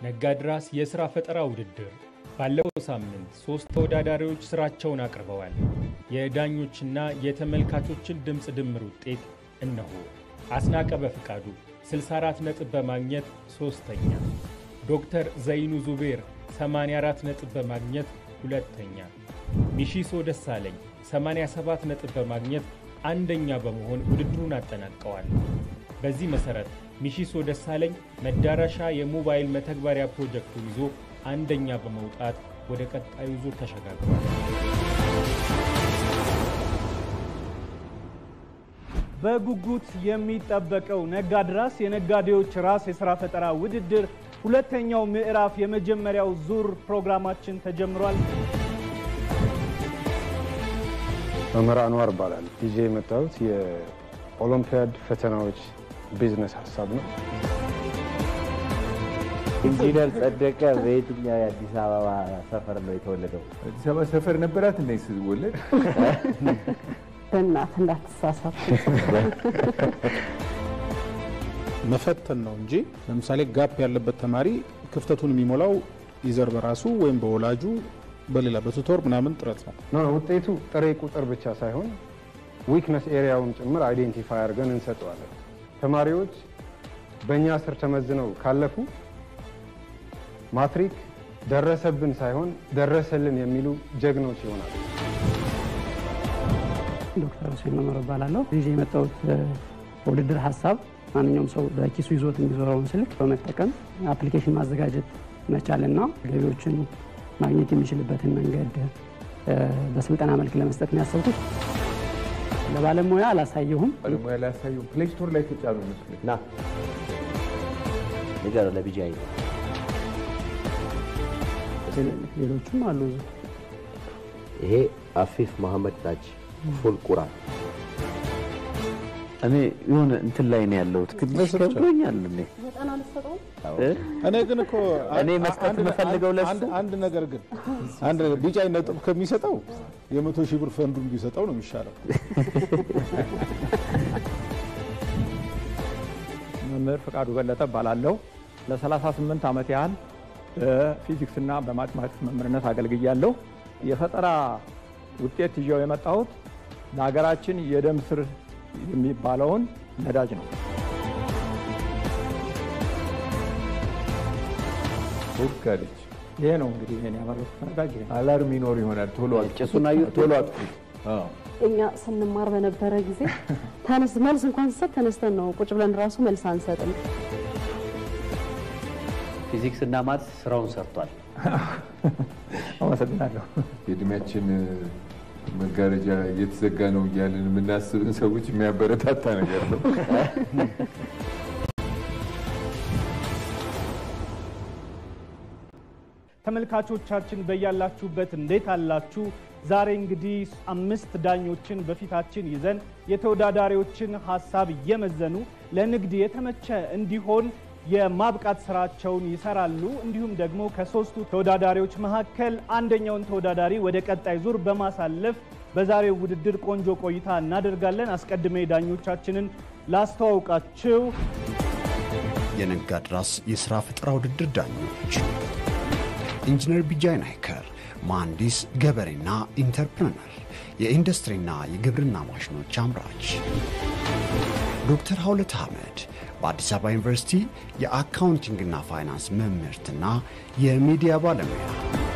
ነጋድራስ የሥራ ፈጠራ ውድድር ባለፈው ሳምንት ሦስት ተወዳዳሪዎች ሥራቸውን አቅርበዋል። የዳኞችና የተመልካቾችን ድምፅ ድምር ውጤት እነሆ። አስናቀ በፍቃዱ 64 ነጥብ በማግኘት ሦስተኛ፣ ዶክተር ዘይኑ ዙቤር 84 ነጥብ በማግኘት ሁለተኛ፣ ሚሺሶ ደሳለኝ 87 ነጥብ በማግኘት አንደኛ በመሆን ውድድሩን አጠናቀዋል። በዚህ መሠረት ሚሺሶ ደሳለኝ መዳረሻ የሞባይል መተግበሪያ ፕሮጀክቱን ይዞ አንደኛ በመውጣት ወደ ቀጣዩ ዙር ተሸጋግሯል። በጉጉት የሚጠበቀው ነጋድራስ የነጋዴዎች ራስ የሥራ ፈጠራ ውድድር ሁለተኛው ምዕራፍ የመጀመሪያው ዙር ፕሮግራማችን ተጀምሯል። መምህር አንዋር እባላለሁ። ይዤ የመጣሁት የኦሎምፒያድ ፈተናዎች ቢዝነስ ሀሳብ ነው። ኢንጂነር ጸደቀ በየትኛው የአዲስ አበባ ሰፈር ነው የተወለደው? አዲስ አበባ ሰፈር ነበራት እንደ ስትወለድ በእናት እንዳትሳሳት። መፈተን ነው እንጂ ለምሳሌ ጋፕ ያለበት ተማሪ ክፍተቱን የሚሞላው ይዘር በራሱ ወይም በወላጁ በሌላ በቱቶር ምናምን ጥረት ነው። ኖ ውጤቱ ጥሬ ቁጥር ብቻ ሳይሆን ዊክነስ ኤሪያውን ጭምር አይዴንቲፋይ አድርገን እንሰጠዋለን። ተማሪዎች በእኛ ስር ተመዝነው ካለፉ ማትሪክ ደረሰብን ሳይሆን ደረሰልን የሚሉ ጀግኖች ይሆናሉ። ዶክተር ሁሴን መመር እባላለሁ። ይዤ የመጣሁት በውድድር ሀሳብ ማንኛውም ሰው በኪሱ ይዞት የሚዞረውን ስልክ በመጠቀም አፕሊኬሽን ማዘጋጀት መቻልና ገቢዎችን ማግኘት የሚችልበትን መንገድ በስልጠና መልክ ለመስጠት ነው ያሰብኩት። ለባለሙያ አላሳየሁም። ባለሙያ ላያሳዩ ፕሌይ ስቶር ላይ ተጫኑ መስሎኝ ና ንገረው ለቢጃይ ሌሎቹም አሉ። ይሄ አፊፍ መሐመድ ታጅ ፉል ቁራን እኔ የሆነ እንትን ላይ ነው ያለሁት። ትንሽ ከብዶኛል። እኔ እኔ ግን እኮ እኔ መስጠት የምፈልገው ለሱ አንድ- አንድ ነገር ግን አንድ ነገር ቢጫ ነጥብ ከሚሰጠው የመቶ ሺህ ብር ፈንዱን ቢሰጠው ነው የሚሻለው። መምህር ፈቃዱ በለጠ እባላለሁ። ለ38 ዓመት ያህል በፊዚክስና በማቴማቲክስ መምህርነት አገልግያለሁ። የፈጠራ ውጤት ይዤው የመጣሁት ለሀገራችን የደም ስር የሚባለውን ነዳጅ ነው። ሞጋለች ይሄ ነው እንግዲህ እኔ ያመረቱት ነዳጅ ይሄ ነው። አላርም ይኖር ይሆናል። ቶሎ አጥፉት። ጭሱን አየሁ፣ ቶሎ አጥፉት። አዎ። እኛ ስንማር በነበረ ጊዜ ተነስ መልስ እንኳን ስሰጥ ተነስተን ነው ቁጭ ብለን ራሱ መልስ አንሰጥም። ፊዚክስ እና ማትስ ስራውን ሰርቷል። አመሰግናለሁ። የእድሜያችን መጋረጃ እየተዘጋ ነው እያልን የምናስብን ሰዎች የሚያበረታታ ነገር ነው። ተመልካቾቻችን በያላችሁበት እንዴት አላችሁ? ዛሬ እንግዲህ አምስት ዳኞችን በፊታችን ይዘን የተወዳዳሪዎችን ሀሳብ እየመዘኑ ለንግድ የተመቸ እንዲሆን የማብቃት ስራቸውን ይሰራሉ። እንዲሁም ደግሞ ከሶስቱ ተወዳዳሪዎች መካከል አንደኛውን ተወዳዳሪ ወደ ቀጣይ ዙር በማሳለፍ በዛሬው ውድድር ቆንጆ ቆይታ እናደርጋለን። አስቀድሜ ዳኞቻችንን ላስተዋውቃችሁ። የነጋድራስ የሥራ ፈጠራ ውድድር ዳኞች ኢንጂነር ቢጃይ ናይከር፣ መሐንዲስ ገበሬና ኢንተርፕረነር፣ የኢንዱስትሪና የግብርና ማሽኖች አምራች። ዶክተር ሀውለት አህመድ በአዲስ አበባ ዩኒቨርሲቲ የአካውንቲንግና ፋይናንስ መምህርትና የሚዲያ ባለሙያ።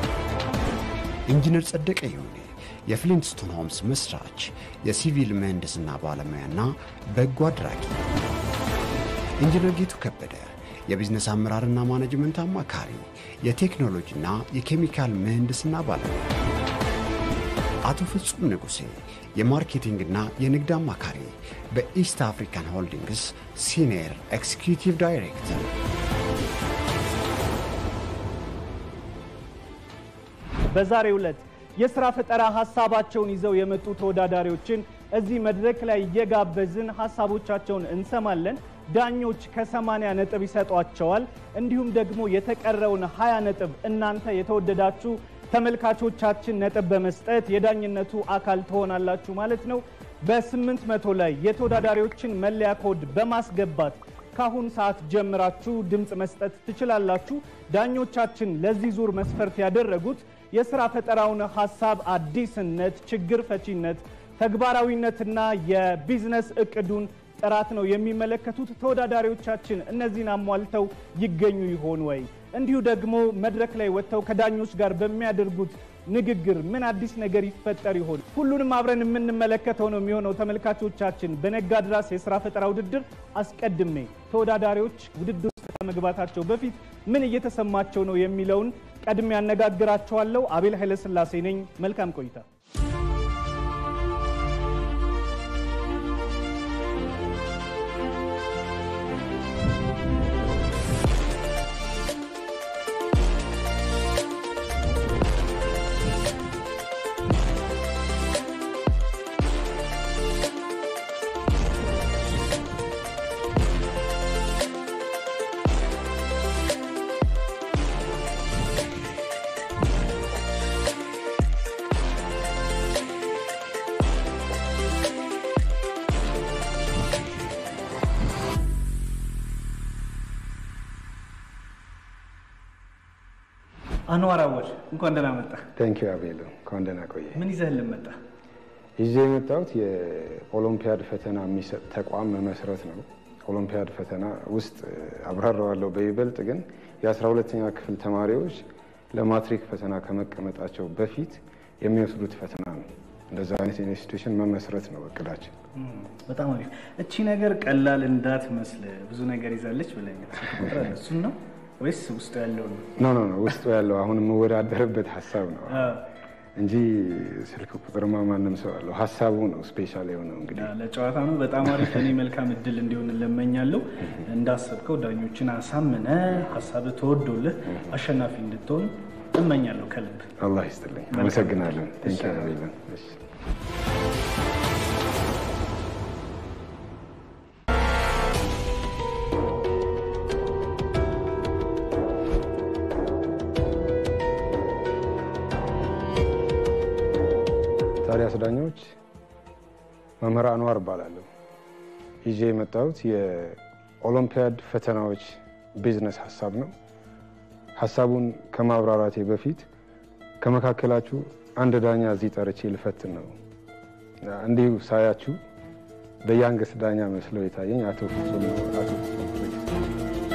ኢንጂነር ጸደቀ ይሁኔ የፍሊንትስቶን ሆምስ መስራች፣ የሲቪል ምህንድስና ባለሙያና በጎ አድራጊ። ኢንጂነር ጌቱ ከበደ የቢዝነስ አመራርና ማኔጅመንት አማካሪ፣ የቴክኖሎጂና የኬሚካል ምህንድስና ባለሙያ። አቶ ፍጹም ንጉሴ የማርኬቲንግና የንግድ አማካሪ በኢስት አፍሪካን ሆልዲንግስ ሲኒየር ኤክስኪዩቲቭ ዳይሬክተር። በዛሬው ዕለት የስራ ፈጠራ ሀሳባቸውን ይዘው የመጡ ተወዳዳሪዎችን እዚህ መድረክ ላይ እየጋበዝን ሀሳቦቻቸውን እንሰማለን። ዳኞች ከ80 ነጥብ ይሰጧቸዋል። እንዲሁም ደግሞ የተቀረውን 20 ነጥብ እናንተ የተወደዳችሁ ተመልካቾቻችን ነጥብ በመስጠት የዳኝነቱ አካል ትሆናላችሁ ማለት ነው። በ800 ላይ የተወዳዳሪዎችን መለያ ኮድ በማስገባት ካሁን ሰዓት ጀምራችሁ ድምፅ መስጠት ትችላላችሁ። ዳኞቻችን ለዚህ ዙር መስፈርት ያደረጉት የስራ ፈጠራውን ሀሳብ አዲስነት፣ ችግር ፈቺነት፣ ተግባራዊነትና የቢዝነስ እቅዱን ጥራት ነው የሚመለከቱት። ተወዳዳሪዎቻችን እነዚህን አሟልተው ይገኙ ይሆን ወይ? እንዲሁ ደግሞ መድረክ ላይ ወጥተው ከዳኞች ጋር በሚያደርጉት ንግግር ምን አዲስ ነገር ይፈጠር ይሆን? ሁሉንም አብረን የምንመለከተው ነው የሚሆነው። ተመልካቾቻችን በነጋድራስ የስራ ፈጠራ ውድድር አስቀድሜ ተወዳዳሪዎች ውድድር ውስጥ ከመግባታቸው በፊት ምን እየተሰማቸው ነው የሚለውን ቀድሜ ያነጋግራቸዋለሁ። አቤል ኃይለስላሴ ነኝ። መልካም ቆይታ። አንዋር አወል እንኳን ደህና መጣ። ቴንክ ዩ አቤል፣ እንኳን ደህና ቆየ። ምን ይዘህልን መጣ? ይዤ የመጣሁት የኦሎምፒያድ ፈተና የሚሰጥ ተቋም መመስረት ነው። ኦሎምፒያድ ፈተና ውስጥ አብራራዋለሁ በይበልጥ ግን የአስራ ሁለተኛ ክፍል ተማሪዎች ለማትሪክ ፈተና ከመቀመጣቸው በፊት የሚወስዱት ፈተና ነው። እንደዛ አይነት ኢንስቲትዩሽን መመስረት ነው እቅዳችን። በጣም አሪፍ። እቺ ነገር ቀላል እንዳትመስል ብዙ ነገር ይዛለች ብለኛል። ቁጥር አለ። እሱን ነው ወይስ ውስጡ ያለው ነው? ኖ ኖ ኖ ውስጡ ያለው አሁን የምወዳደርበት ሀሳብ ነው እንጂ ስልክ ቁጥርማ ማንም ሰው አለው። ሀሳቡ ነው ስፔሻል የሆነው እንግዲህ ለጨዋታ ነው። በጣም አሪፍ። እኔ መልካም እድል እንዲሆን እለመኛለሁ። እንዳሰብከው ዳኞችን አሳምነ ሀሳብ ተወዶልህ አሸናፊ እንድትሆን እመኛለሁ ከልብ። አላህ ይስጥልኝ። አመሰግናለሁ። ቴንክ ዩ አቤልን። እሺ ታዲያስ ዳኞች መምህር አንዋር እባላለሁ። ይዤ የመጣሁት የኦሎምፒያድ ፈተናዎች ቢዝነስ ሀሳብ ነው። ሀሳቡን ከማብራራቴ በፊት ከመካከላችሁ አንድ ዳኛ እዚህ ጠርቼ ልፈትን ነው። እንዲሁ ሳያችሁ በያንገስ ዳኛ መስለው የታየኝ አቶ ፍጹም ነው። አቶ ፍጹም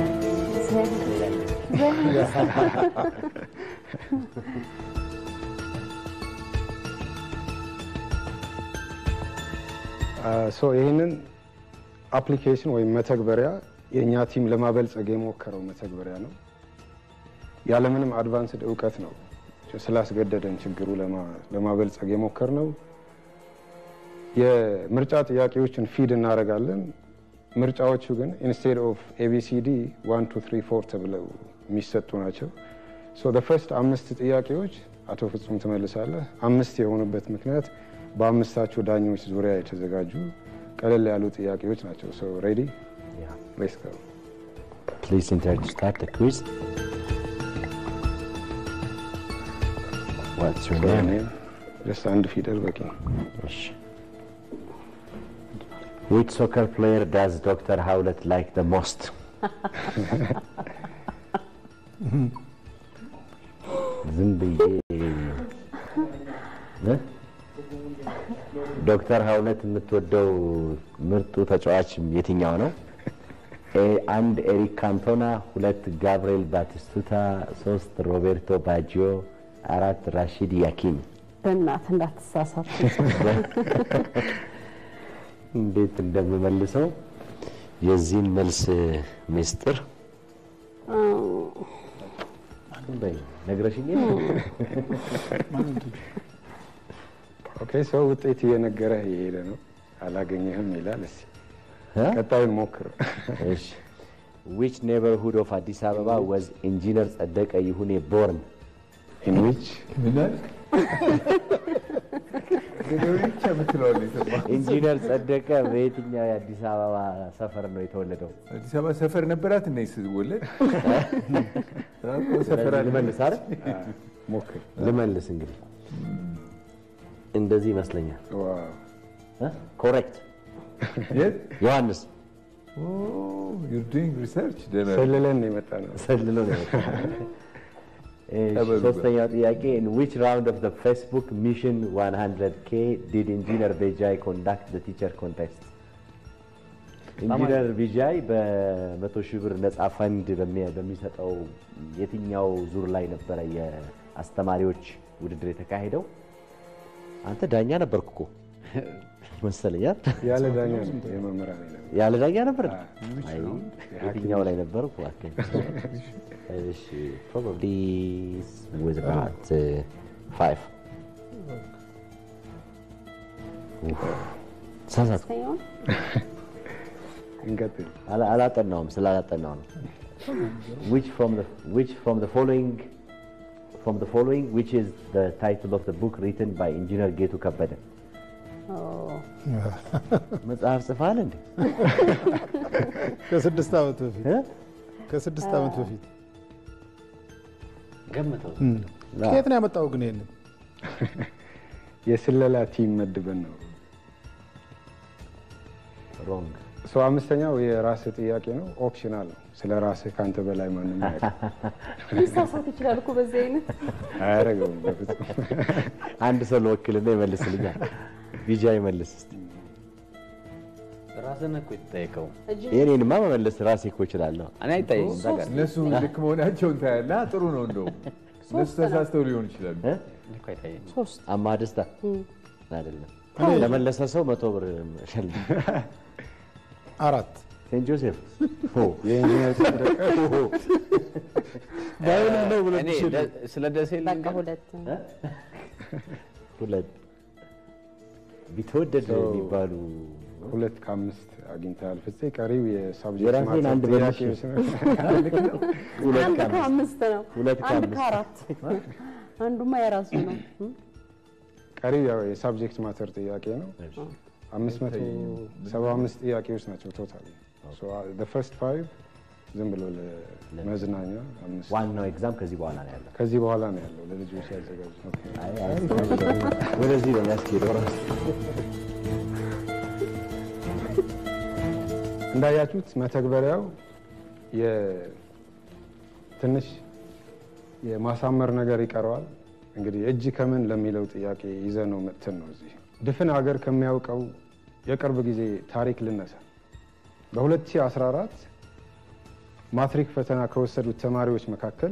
ይህንን አፕሊኬሽን ወይም መተግበሪያ የእኛ ቲም ለማበልጸግ የሞከረው መተግበሪያ ነው። ያለምንም አድቫንስድ እውቀት ነው ስላስገደደን ችግሩ ለማበልጸግ የሞከር ነው። የምርጫ ጥያቄዎችን ፊድ እናደርጋለን። ምርጫዎቹ ግን ኢንስቴድ ኦፍ ኤቢሲዲ ዋን ቱ ትሪ ፎር ተብለው የሚሰጡ ናቸው። ሶ ፈርስት አምስት ጥያቄዎች አቶ ፍጹም ትመልሳለህ። አምስት የሆኑበት ምክንያት በአምስታችሁ ዳኞች ዙሪያ የተዘጋጁ ቀለል ያሉ ጥያቄዎች ናቸው። ሶ ሬዲ ሌትስ ጎ Please enter to start the quiz. What's your name? ጀስት አንድ ፊደል በቂ ነው። Which soccer player does Dr. Howlett like the most? ዝም ብዬ እ? ዶክተር ሀውለት የምትወደው ምርጡ ተጫዋች የትኛው ነው? ኤ- አንድ ኤሪክ ካንቶና፣ ሁለት ጋብርኤል ባቲስቱታ፣ ሶስት ሮቤርቶ ባጂዮ፣ አራት ራሺድ ያኪን። በእናት እንዳትሳሳት። እንዴት እንደምመልሰው የዚህን መልስ ምስጢር በይ ነግረሽኝ የለ? ኦኬ ሰው ውጤት እየነገረህ እየሄደ ነው። አላገኘህም ይላል። እስኪ ቀጣዩን ሞክር። እሺ ዊች ኔበርሁድ ኦፍ አዲስ አበባ ወዝ ኢንጂነር ጸደቀ ይሁኔ ቦርን ኢን ዊች ኢንጂነር ጸደቀ በየትኛው የአዲስ አበባ ሰፈር ነው የተወለደው? አዲስ አበባ ሰፈር ነበራት እና ስወለድ ልመልስ አይደል? ሞክር። ልመልስ እንግዲህ እንደዚህ ይመስለኛል። ኮሬክት ዮሐንስ ዩር ዱይንግ ሪሰርች ደህና ነው። ሰልለን ነው የመጣ ነው። ሰልሎ ነው የመጣው። እሺ፣ ጠበሉ ሶስተኛው ጥያቄ in which round of the Facebook mission 100k did engineer ቪጃይ conduct the teacher contest ኢንጂነር ቪጃይ በመቶ ሺህ ብር ነፃ ፈንድ በሚ- በሚሰጠው የትኛው ዙር ላይ ነበረ የአስተማሪዎች ውድድር የተካሄደው? አንተ ዳኛ ነበርክ እኮ መሰለኛል። ያለ ዳኛ ነው የመምህራን የለም። ያለ ዳኛ ነበር? which አይ፣ round? የትኛው ላይ ነበርኩ? እባክህ። እሺ probably was about uh, five. ኡፍ፣ ተሳሳትኩ። ሶስተኛውን እንቀጥል። አላ- አላጠናውም ስላላጠናው ነው። which from the which from the following from the following which is the title of the book written by engineer ጌቱ ከበደ ኦ፣ መጽሐፍ ጽፈሃል እንዴ? ከስድስት ዓመት በፊት እ? ከስድስት ዓመት በፊት ገምተው እም። ከየት ነው ያመጣው ግን ይሄንን? የስለላ ቲም መድበን ነው። ሮንግ ሰው አምስተኛው የራስህ ጥያቄ ነው። ኦፕሽናል ነው። ስለ ራስህ ከአንተ በላይ ማንም ያውቅ ሊሳሳት ይችላል እኮ በዚህ አይነት አያደርገውም በፍጹም። አንድ ሰው ለወክልና ይመልስልኛል። ቢጃ ይመልስ እስቲ። ራስን እኮ የተጠየቀው እጅ የኔንማ መመለስ ራሴ እኮ እችላለሁ። እኔ አይታየኝም። እዛ ጋር እነሱ ልክ መሆናቸውን ታያለህ። ጥሩ ነው እንደውም እነሱ ተሳስተው ሊሆን ይችላሉ። እ? እኔ እኮ አይታየኝም። ሶስት አማ ደስታ አይደለም። ለመለሰ ሰው መቶ ብር ሸልም። አራት ሴንት ጆሴፍ ሆ የኢንጂነር ጸደቀ ባይሆንም ነው ብሎ እኔ ደ- ስለ ደሴ በቃ ልንገር። ሁለት ሁለት ቢተወደድ ሰው- የሚባሉ ሁለት ከአምስት አግኝተሃል ፍፄ። ቀሪው የሳብጀክት የራሴን ማተር አንድ ጥያቄዎች ነው። ሁለት አንድ ከአምስት ከአምስት ነው። ሁለት አንድ ከአምስት ከአራት አንዱማ የራሱ ነው። እም? ቀሪው ያው የሳብጀክት ማተር ጥያቄ ነው። አምስት መቶ ሰባ አምስት ጥያቄዎች ናቸው ቶታል። ፈርስት ፋይቭ ዝም ብሎ ለመዝናኛ አምስት ዋናው ኤግዛም ከዚህ በኋላ ነው ያለው። ከዚህ በኋላ ነው ያለው ለልጆች ያዘጋጁ። አይ፣ አይ፣ ወደዚህ ነው የሚያስኬደው ራሱ። እንዳያችሁት መተግበሪያው የ- ትንሽ የማሳመር ነገር ይቀረዋል። እንግዲህ እጅ ከምን ለሚለው ጥያቄ ይዘ ነው መጥተን ነው እዚህ ድፍን ሀገር ከሚያውቀው የቅርብ ጊዜ ታሪክ ልነሳ። በ2014 ማትሪክ ፈተና ከወሰዱት ተማሪዎች መካከል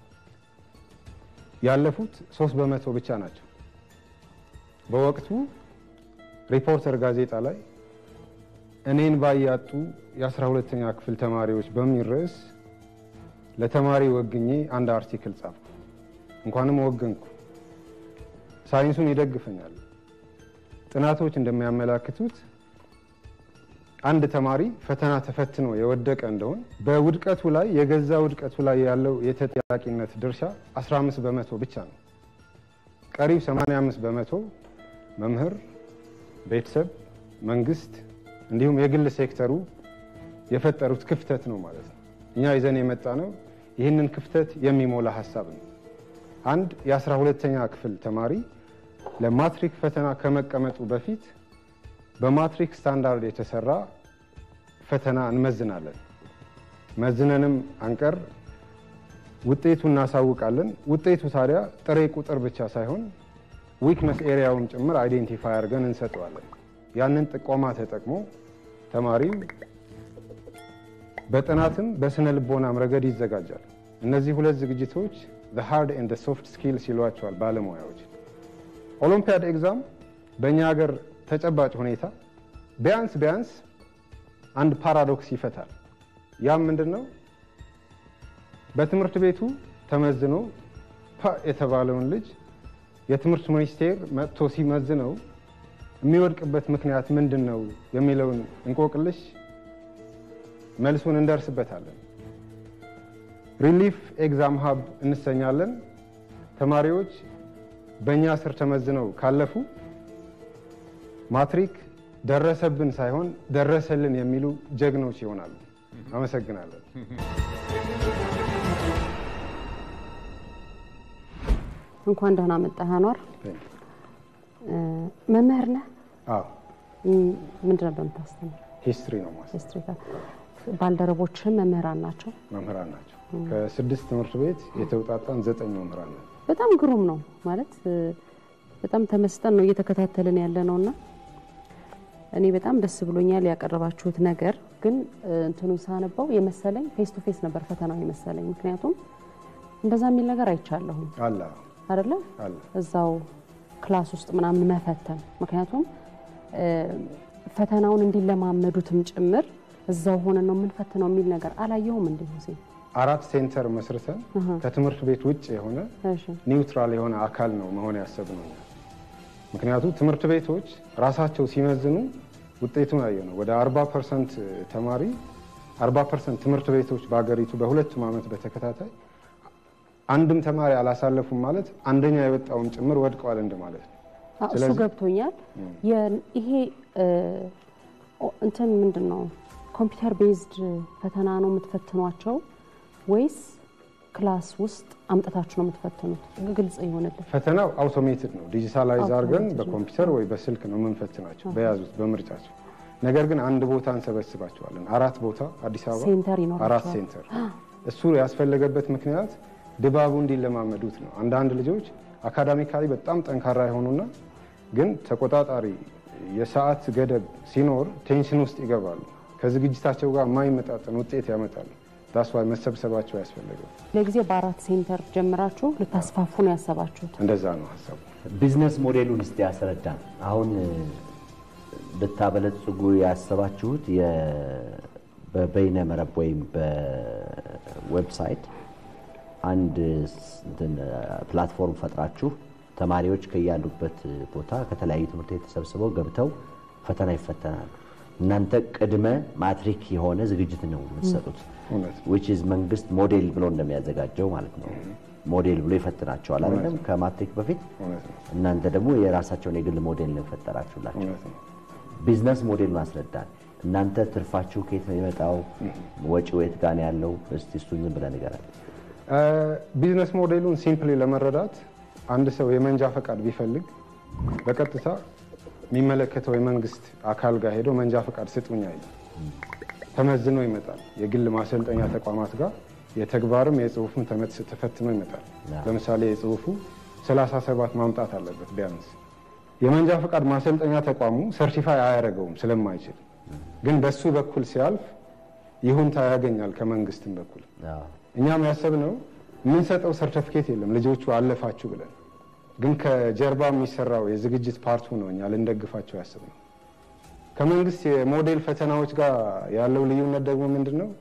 ያለፉት ሶስት በመቶ ብቻ ናቸው። በወቅቱ ሪፖርተር ጋዜጣ ላይ እኔን ባያጡ የአስራ ሁለተኛ ክፍል ተማሪዎች በሚል ርዕስ ለተማሪ ወግኜ አንድ አርቲክል ጻፍኩ። እንኳንም ወገንኩ። ሳይንሱን ይደግፈኛል። ጥናቶች እንደሚያመላክቱት አንድ ተማሪ ፈተና ተፈትኖ የወደቀ እንደሆን በውድቀቱ ላይ የገዛ ውድቀቱ ላይ ያለው የተጠያቂነት ድርሻ 15 በመቶ ብቻ ነው። ቀሪው 85 በመቶ መምህር፣ ቤተሰብ፣ መንግስት እንዲሁም የግል ሴክተሩ የፈጠሩት ክፍተት ነው ማለት ነው። እኛ ይዘን የመጣ ነው ይህንን ክፍተት የሚሞላ ሀሳብ ነው። አንድ የአስራ ሁለተኛ ክፍል ተማሪ ለማትሪክ ፈተና ከመቀመጡ በፊት በማትሪክ ስታንዳርድ የተሰራ ፈተና እንመዝናለን። መዝነንም አንቀር ውጤቱ እናሳውቃለን። ውጤቱ ታዲያ ጥሬ ቁጥር ብቻ ሳይሆን ዊክነስ ኤሪያውን ጭምር አይዴንቲፋይ አድርገን እንሰጠዋለን። ያንን ጥቆማ ተጠቅሞ ተማሪው በጥናትም በስነ ልቦናም ረገድ ይዘጋጃል። እነዚህ ሁለት ዝግጅቶች ሃርድ ኤንድ ሶፍት ስኪልስ ይሏቸዋል ባለሙያዎች። ኦሎምፒያድ ኤግዛም በእኛ ሀገር ተጨባጭ ሁኔታ ቢያንስ ቢያንስ አንድ ፓራዶክስ ይፈታል። ያም ምንድን ነው? በትምህርት ቤቱ ተመዝኖ ፓ የተባለውን ልጅ የትምህርት ሚኒስቴር መጥቶ ሲመዝነው የሚወድቅበት ምክንያት ምንድን ነው የሚለውን እንቆቅልሽ መልሱን እንደርስበታለን። ሪሊፍ ኤግዛም ሀብ እንሰኛለን። ተማሪዎች በእኛ ስር ተመዝነው ካለፉ ማትሪክ ደረሰብን ሳይሆን ደረሰልን የሚሉ ጀግኖች ይሆናሉ። አመሰግናለን። እንኳን ደህና መጣህ አኗር። መምህር ነህ? አዎ ምንድን ነበር የምታስተምር? ሂስትሪ ነው ማስ ሂስትሪ ባልደረቦችም መምህራን ናቸው። መምህራን ናቸው። ከስድስት ትምህርት ቤት የተውጣጣን ዘጠኝ መምህራን ነው። በጣም ግሩም ነው ማለት በጣም ተመስጠን ነው እየተከታተልን ያለ ነው እና እኔ በጣም ደስ ብሎኛል ያቀረባችሁት ነገር። ግን እንትኑን ሳነበው የመሰለኝ ፌስ ቱ ፌስ ነበር ፈተናው የመሰለኝ። ምክንያቱም እንደዛ የሚል ነገር አይቻለሁም አለ አይደለ አለ እዛው ክላስ ውስጥ ምናምን መፈተን ምክንያቱም ፈተናውን እንዲለማመዱትም ጭምር እዛው ሆነን ነው የምንፈትነው የሚል ነገር አላየሁም። እንዲሁ ሁሴን አራት ሴንተር መስርተን ከትምህርት ቤት ውጭ የሆነ ኒውትራል የሆነ አካል ነው መሆን ያሰብነው። ምክንያቱም ትምህርት ቤቶች ራሳቸው ሲመዝኑ ውጤቱን አየ ነው። ወደ 40 ፐርሰንት ተማሪ 40 ፐርሰንት ትምህርት ቤቶች በሀገሪቱ በሁለቱም ዓመት በተከታታይ አንድም ተማሪ አላሳለፉም ማለት አንደኛ የወጣውም ጭምር ወድቀዋል እንደማለት ነው። እሱ ገብቶኛል። ይሄ እንትን ምንድን ነው ኮምፒውተር ቤዝድ ፈተና ነው የምትፈትኗቸው ወይስ ክላስ ውስጥ አምጥታችሁ ነው የምትፈትኑት? ግልጽ ይሆንልን። ፈተናው አውቶሜትድ ነው። ዲጂታላይዝ አድርገን በኮምፒውተር ወይ በስልክ ነው የምንፈትናቸው በያዙት በምርጫቸው። ነገር ግን አንድ ቦታ እንሰበስባቸዋለን። አራት ቦታ አዲስ አበባ ሴንተር ይኖራቸዋል። አራት ሴንተር። እሱ ያስፈለገበት ምክንያት ድባቡ እንዲለማመዱት ነው። አንዳንድ ልጆች አካዳሚካሊ በጣም ጠንካራ የሆኑና ግን ተቆጣጣሪ የሰዓት ገደብ ሲኖር ቴንሽን ውስጥ ይገባሉ። ከዝግጅታቸው ጋር የማይመጣጠን ውጤት ያመጣሉ። ዳስዋ መሰብሰባቸው ያስፈለገው ለጊዜ በአራት ሴንተር ጀምራችሁ ልታስፋፉ ነው ያሰባችሁት? እንደዛ ነው ሀሳቡ። ቢዝነስ ሞዴሉን እስቲ ያስረዳን። አሁን ልታበለጽጉ ያሰባችሁት በበይነ መረብ ወይም በዌብሳይት አንድ ፕላትፎርም ፈጥራችሁ ተማሪዎች ከያሉበት ቦታ ከተለያዩ ትምህርት ቤት ተሰብስበው ገብተው ፈተና ይፈተናሉ። እናንተ ቅድመ ማትሪክ የሆነ ዝግጅት ነው የምትሰጡት። ዊች ኢዝ መንግስት ሞዴል ብሎ እንደሚያዘጋጀው ማለት ነው። ሞዴል ብሎ ይፈትናቸዋል አይደለም? ከማትሪክ በፊት እናንተ ደግሞ የራሳቸውን የግል ሞዴል ነው የፈጠራችሁላቸው። ቢዝነስ ሞዴል ማስረዳን። እናንተ ትርፋችሁ ከየት ነው የመጣው? ወጪው የት ጋር ነው ያለው? እስቲ እሱን ዝም ብለህ ንገረን። ቢዝነስ ሞዴሉን ሲምፕሊ ለመረዳት አንድ ሰው የመንጃ ፈቃድ ቢፈልግ በቀጥታ የሚመለከተው የመንግስት አካል ጋር ሄዶ መንጃ ፈቃድ ስጡኝ አይልም። ተመዝኖ ይመጣል። የግል ማሰልጠኛ ተቋማት ጋር የተግባርም የጽሁፍም ተፈትኖ ይመጣል። ለምሳሌ የጽሁፉ 37 ማምጣት አለበት ቢያንስ። የመንጃ ፈቃድ ማሰልጠኛ ተቋሙ ሰርቲፋይ አያደርገውም ስለማይችል፣ ግን በሱ በኩል ሲያልፍ ይሁንታ ያገኛል ከመንግስትም በኩል። እኛም ያሰብነው የምንሰጠው ሰርተፊኬት የለም ልጆቹ አለፋችሁ ብለን፣ ግን ከጀርባ የሚሰራው የዝግጅት ፓርቱ ነው እኛ ልንደግፋቸው ያሰብነው። ከመንግስት የሞዴል ፈተናዎች ጋር ያለው ልዩነት ደግሞ ምንድን ነው?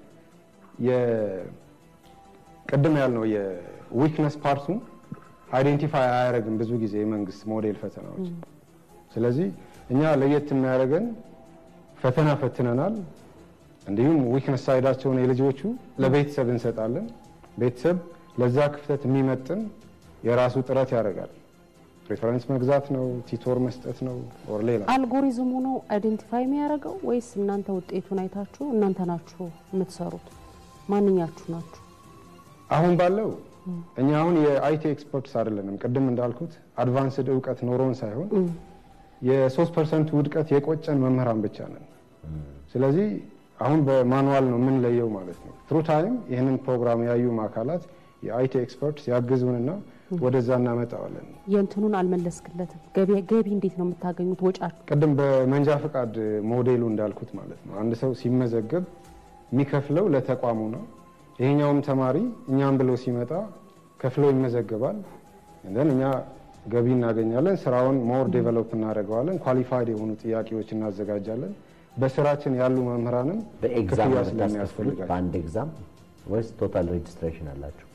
ቅድም ያልነው የዊክነስ ፓርቱን አይዴንቲፋይ አያደርግም ብዙ ጊዜ የመንግስት ሞዴል ፈተናዎች። ስለዚህ እኛ ለየት የሚያደርገን ፈተና ፈትነናል። እንዲሁም ዊክነስ ሳይዳቸውን የልጆቹ ለቤተሰብ እንሰጣለን። ቤተሰብ ለዛ ክፍተት የሚመጥን የራሱ ጥረት ያደርጋል። ሬፈረንስ መግዛት ነው፣ ቲቶር መስጠት ነው፣ ኦር ሌላ አልጎሪዝሙ ነው አይደንቲፋይ የሚያደርገው ወይስ እናንተ ውጤቱን አይታችሁ እናንተ ናችሁ የምትሰሩት? ማንኛችሁ ናችሁ? አሁን ባለው እኛ አሁን የአይቲ ኤክስፐርትስ አይደለንም። ቅድም እንዳልኩት አድቫንስድ እውቀት ኖሮን ሳይሆን የሶስት ፐርሰንት ውድቀት የቆጨን መምህራን ብቻ ነን። ስለዚህ አሁን በማኑዋል ነው የምንለየው ማለት ነው። ትሩ ታይም ይህንን ፕሮግራም ያዩ አካላት የአይቲ ኤክስፐርትስ ያግዙንና ወደዛ እናመጣዋለን። የእንትኑን አልመለስክለትም። ገቢ እንዴት ነው የምታገኙት? ወጫችሁ ቅድም በመንጃ ፈቃድ ሞዴሉ እንዳልኩት ማለት ነው አንድ ሰው ሲመዘገብ የሚከፍለው ለተቋሙ ነው። ይሄኛውም ተማሪ እኛም ብሎ ሲመጣ ከፍሎ ይመዘገባል። እንደን እኛ ገቢ እናገኛለን። ስራውን ሞር ዴቨሎፕ እናደርገዋለን። ኳሊፋይድ የሆኑ ጥያቄዎች እናዘጋጃለን። በስራችን ያሉ መምህራንም በኤግዛም ክፍያ ነው የምታስከፍሉት? ስለሚያስፈልጋቸው በአንድ ኤግዛም ወይስ ቶታል ሬጅስትሬሽን አላችሁ?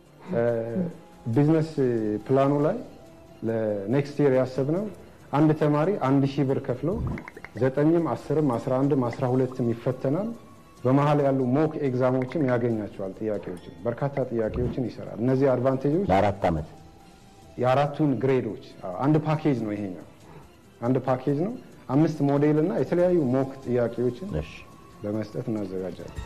ቢዝነስ ፕላኑ ላይ ለኔክስት ይር ያሰብነው አንድ ተማሪ አንድ ሺህ ብር ከፍሎ ዘጠኝም አስርም አስራ አንድም አስራ ሁለትም ይፈተናል። በመሀል ያሉ ሞክ ኤግዛሞችም ያገኛቸዋል። ጥያቄዎችን በርካታ ጥያቄዎችን ይሰራል። እነዚህ አድቫንቴጆች ለአራት ዓመት የአራቱን ግሬዶች አዎ፣ አንድ ፓኬጅ ነው ይሄኛው አንድ ፓኬጅ ነው። አምስት ሞዴል እና የተለያዩ ሞክ ጥያቄዎችን በመስጠት እናዘጋጃለን።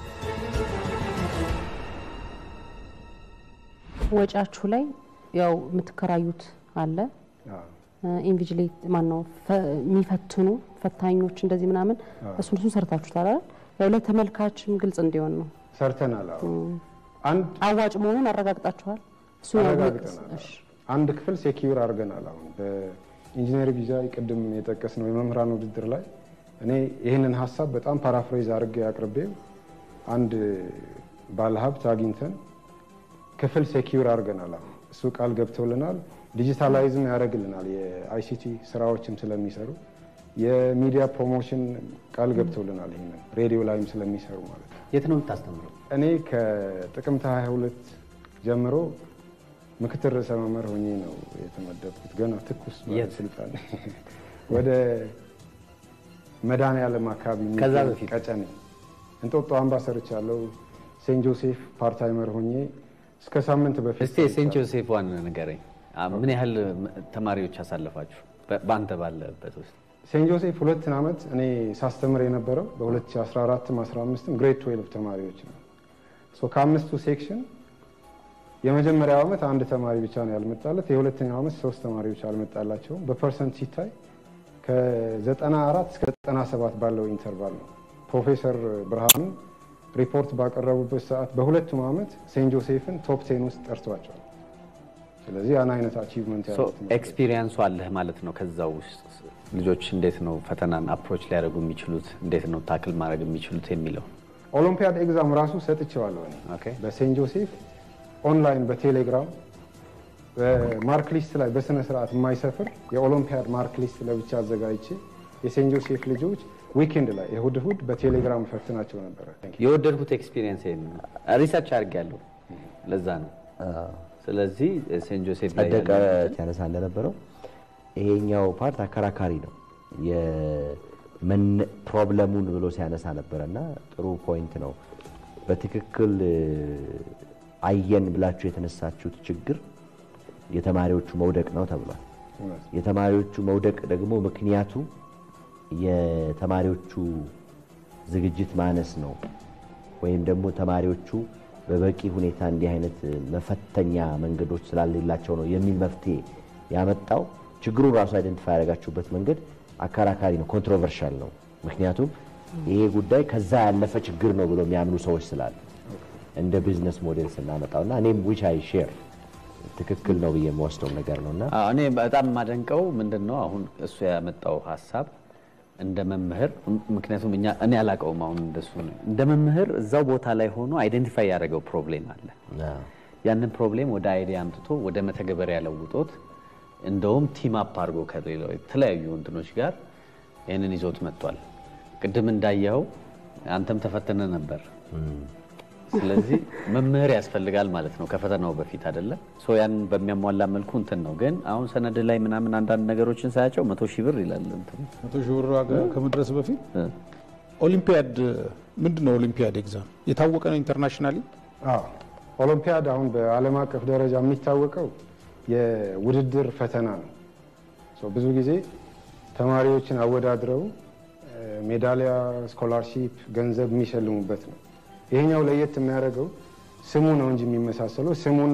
ወጫችሁ ላይ ያው የምትከራዩት አለ ኢንቪጅሌት ማን ነው የሚፈትኑ ፈታኞች እንደዚህ ምናምን እሱን እሱን ሰርታችሁታል አይደል? ያው ለተመልካችም ግልጽ እንዲሆን ነው። ሰርተናል። አዎ አንድ አዋጭ መሆኑን አረጋግጣችኋል? እሱ ያው አረጋግጠናል። እሺ አንድ ክፍል ሴኪዩር አድርገናል። አሁን በኢንጂነር ቪዛ ቅድም የጠቀስ ነው የመምህራን ውድድር ላይ እኔ ይህንን ሀሳብ በጣም ፓራፍሬዝ አድርጌ አቅርቤው አንድ ባለሀብት አግኝተን ክፍል ሴኪዩር አድርገናል። አሁን እሱ ቃል ገብተውልናል። ዲጂታላይዝም ያደርግልናል የአይሲቲ ስራዎችም ስለሚሰሩ የሚዲያ ፕሮሞሽን ቃል ገብተውልናል። ይህንን ሬዲዮ ላይም ስለሚሰሩ ማለት ነው። የት ነው የምታስተምረው? እኔ ከጥቅምት 22 ጀምሮ ምክትል ርዕሰ መምህር ሆኜ ነው የተመደብኩት። ገና ትኩስ ባለስልጣን ወደ መድኃኔዓለም አካባቢ ከዛ የሚገኝ በፊት? ቀጨኔ እንጦጦ አምባ ሰርቻለሁ። ሴንት ጆሴፍ ፓርታይመር ሆኜ እስከ ሳምንት በፊት እስቲ ሴንት ጆሴፍ ዋን ንገረኝ። አ- ምን ያህል ተማሪዎች አሳለፋችሁ በ- በአንተ ባለበት ውስጥ? ሴንት ጆሴፍ ሁለትን ዓመት እኔ ሳስተምር የነበረው በ2014 15 ግሬድ 12 ተማሪዎች ነው። ሶ ከአምስቱ ሴክሽን የመጀመሪያው ዓመት አንድ ተማሪ ብቻ ነው ያልመጣለት። የሁለተኛው ዓመት ሶስት ተማሪዎች አልመጣላቸውም። በፐርሰንት ሲታይ ከ94 እስከ 97 ባለው ኢንተርቫል ነው። ፕሮፌሰር ብርሃኑ ሪፖርት ባቀረቡበት ሰዓት በሁለቱም ዓመት ሴንት ጆሴፍን ቶፕ ቴን ውስጥ ጠርቷቸዋል። ስለዚህ ያን አይነት አቺቭመንት ሶ ያሉት ኤክስፒሪየንሱ አለህ ማለት ነው። ከዛው ውስጥ ልጆች እንዴት ነው ፈተናን አፕሮች ሊያደርጉ የሚችሉት፣ እንዴት ነው ታክል ማድረግ የሚችሉት የሚለው ኦሎምፒያድ ኤግዛም ራሱ ሰጥቼዋለሁ እኔ በሴንት ጆሴፍ ኦንላይን በቴሌግራም በማርክ ሊስት ላይ በስነ ስርዓት የማይሰፍር የኦሎምፒያድ ማርክ ሊስት ለብቻ አዘጋጅቼ የሴንት ጆሴፍ ልጆች ዊኬንድ ላይ እሁድ እሁድ በቴሌግራም ፈትናቸው ነበረ። የወደድኩት ኤክስፒሪየንስ ይሄን ነው። ሪሰርች አድርጌያለሁ። ለዛ ነው። ስለዚህ ሴንት ጆሴፍ ላይ ጸደቀ ያለው- ሲያነሳ እንደነበረው ይሄኛው ፓርት አከራካሪ ነው። የመነ- ፕሮብለሙን ብሎ ሲያነሳ ነበረ እና ጥሩ ፖይንት ነው። በትክክል እ፣ አየን ብላችሁ የተነሳችሁት ችግር የተማሪዎቹ መውደቅ ነው ተብሏል። የተማሪዎቹ መውደቅ ደግሞ ምክንያቱ የተማሪዎቹ ዝግጅት ማነስ ነው ወይም ደግሞ ተማሪዎቹ በበቂ ሁኔታ እንዲህ አይነት መፈተኛ መንገዶች ስላሌላቸው ነው የሚል መፍትሄ ያመጣው። ችግሩን ራሱ አይደንቲፋይ ያደረጋችሁበት መንገድ አከራካሪ ነው፣ ኮንትሮቨርሻል ነው። ምክንያቱም ይሄ ጉዳይ ከዛ ያለፈ ችግር ነው ብሎ የሚያምኑ ሰዎች ስላሉ እንደ ቢዝነስ ሞዴል ስናመጣው እና እኔም ዊች አይ ሼር ትክክል ነው ብዬ የምወስደው ነገር ነው እና አዎ፣ እኔ በጣም የማደንቀው ምንድን ነው አሁን እሱ ያመጣው ሀሳብ እንደ መምህር ም- ምክንያቱም እኛ እኔ አላውቀውም አሁን እንደሱ ነው። እንደ መምህር እዛው ቦታ ላይ ሆኖ አይደንቲፋይ ያደረገው ፕሮብሌም አለ። ያንን ፕሮብሌም ወደ አይዲያ አምጥቶ ወደ መተግበሪያ ለውጦት እንደውም ቲም አፕ አድርጎ ከሌላው የተለያዩ እንትኖች ጋር ይህንን ይዞት መጥቷል። ቅድም እንዳየኸው አንተም ተፈትነ ነበር። ስለዚህ መምህር ያስፈልጋል ማለት ነው ከፈተናው በፊት አይደለ? ሶ ያንን በሚያሟላ መልኩ እንትን ነው። ግን አሁን ሰነድ ላይ ምናምን አንዳንድ ነገሮችን ሳያቸው መቶ ሺህ ብር ይላል እንትኑ መቶ ሺህ ብር ዋጋ ከመድረስ በፊት ኦሊምፒያድ ምንድን ነው? ኦሊምፒያድ ኤግዛም የታወቀ ነው ኢንተርናሽናሊ። አዎ ኦሎምፒያድ አሁን በዓለም አቀፍ ደረጃ የሚታወቀው የውድድር ፈተና ነው። ሶ ብዙ ጊዜ ተማሪዎችን አወዳድረው እ፣ ሜዳሊያ፣ ስኮላርሺፕ፣ ገንዘብ የሚሸልሙበት ነው። ይሄኛው ለየት የሚያደርገው ስሙ ነው እንጂ የሚመሳሰለው ስሙና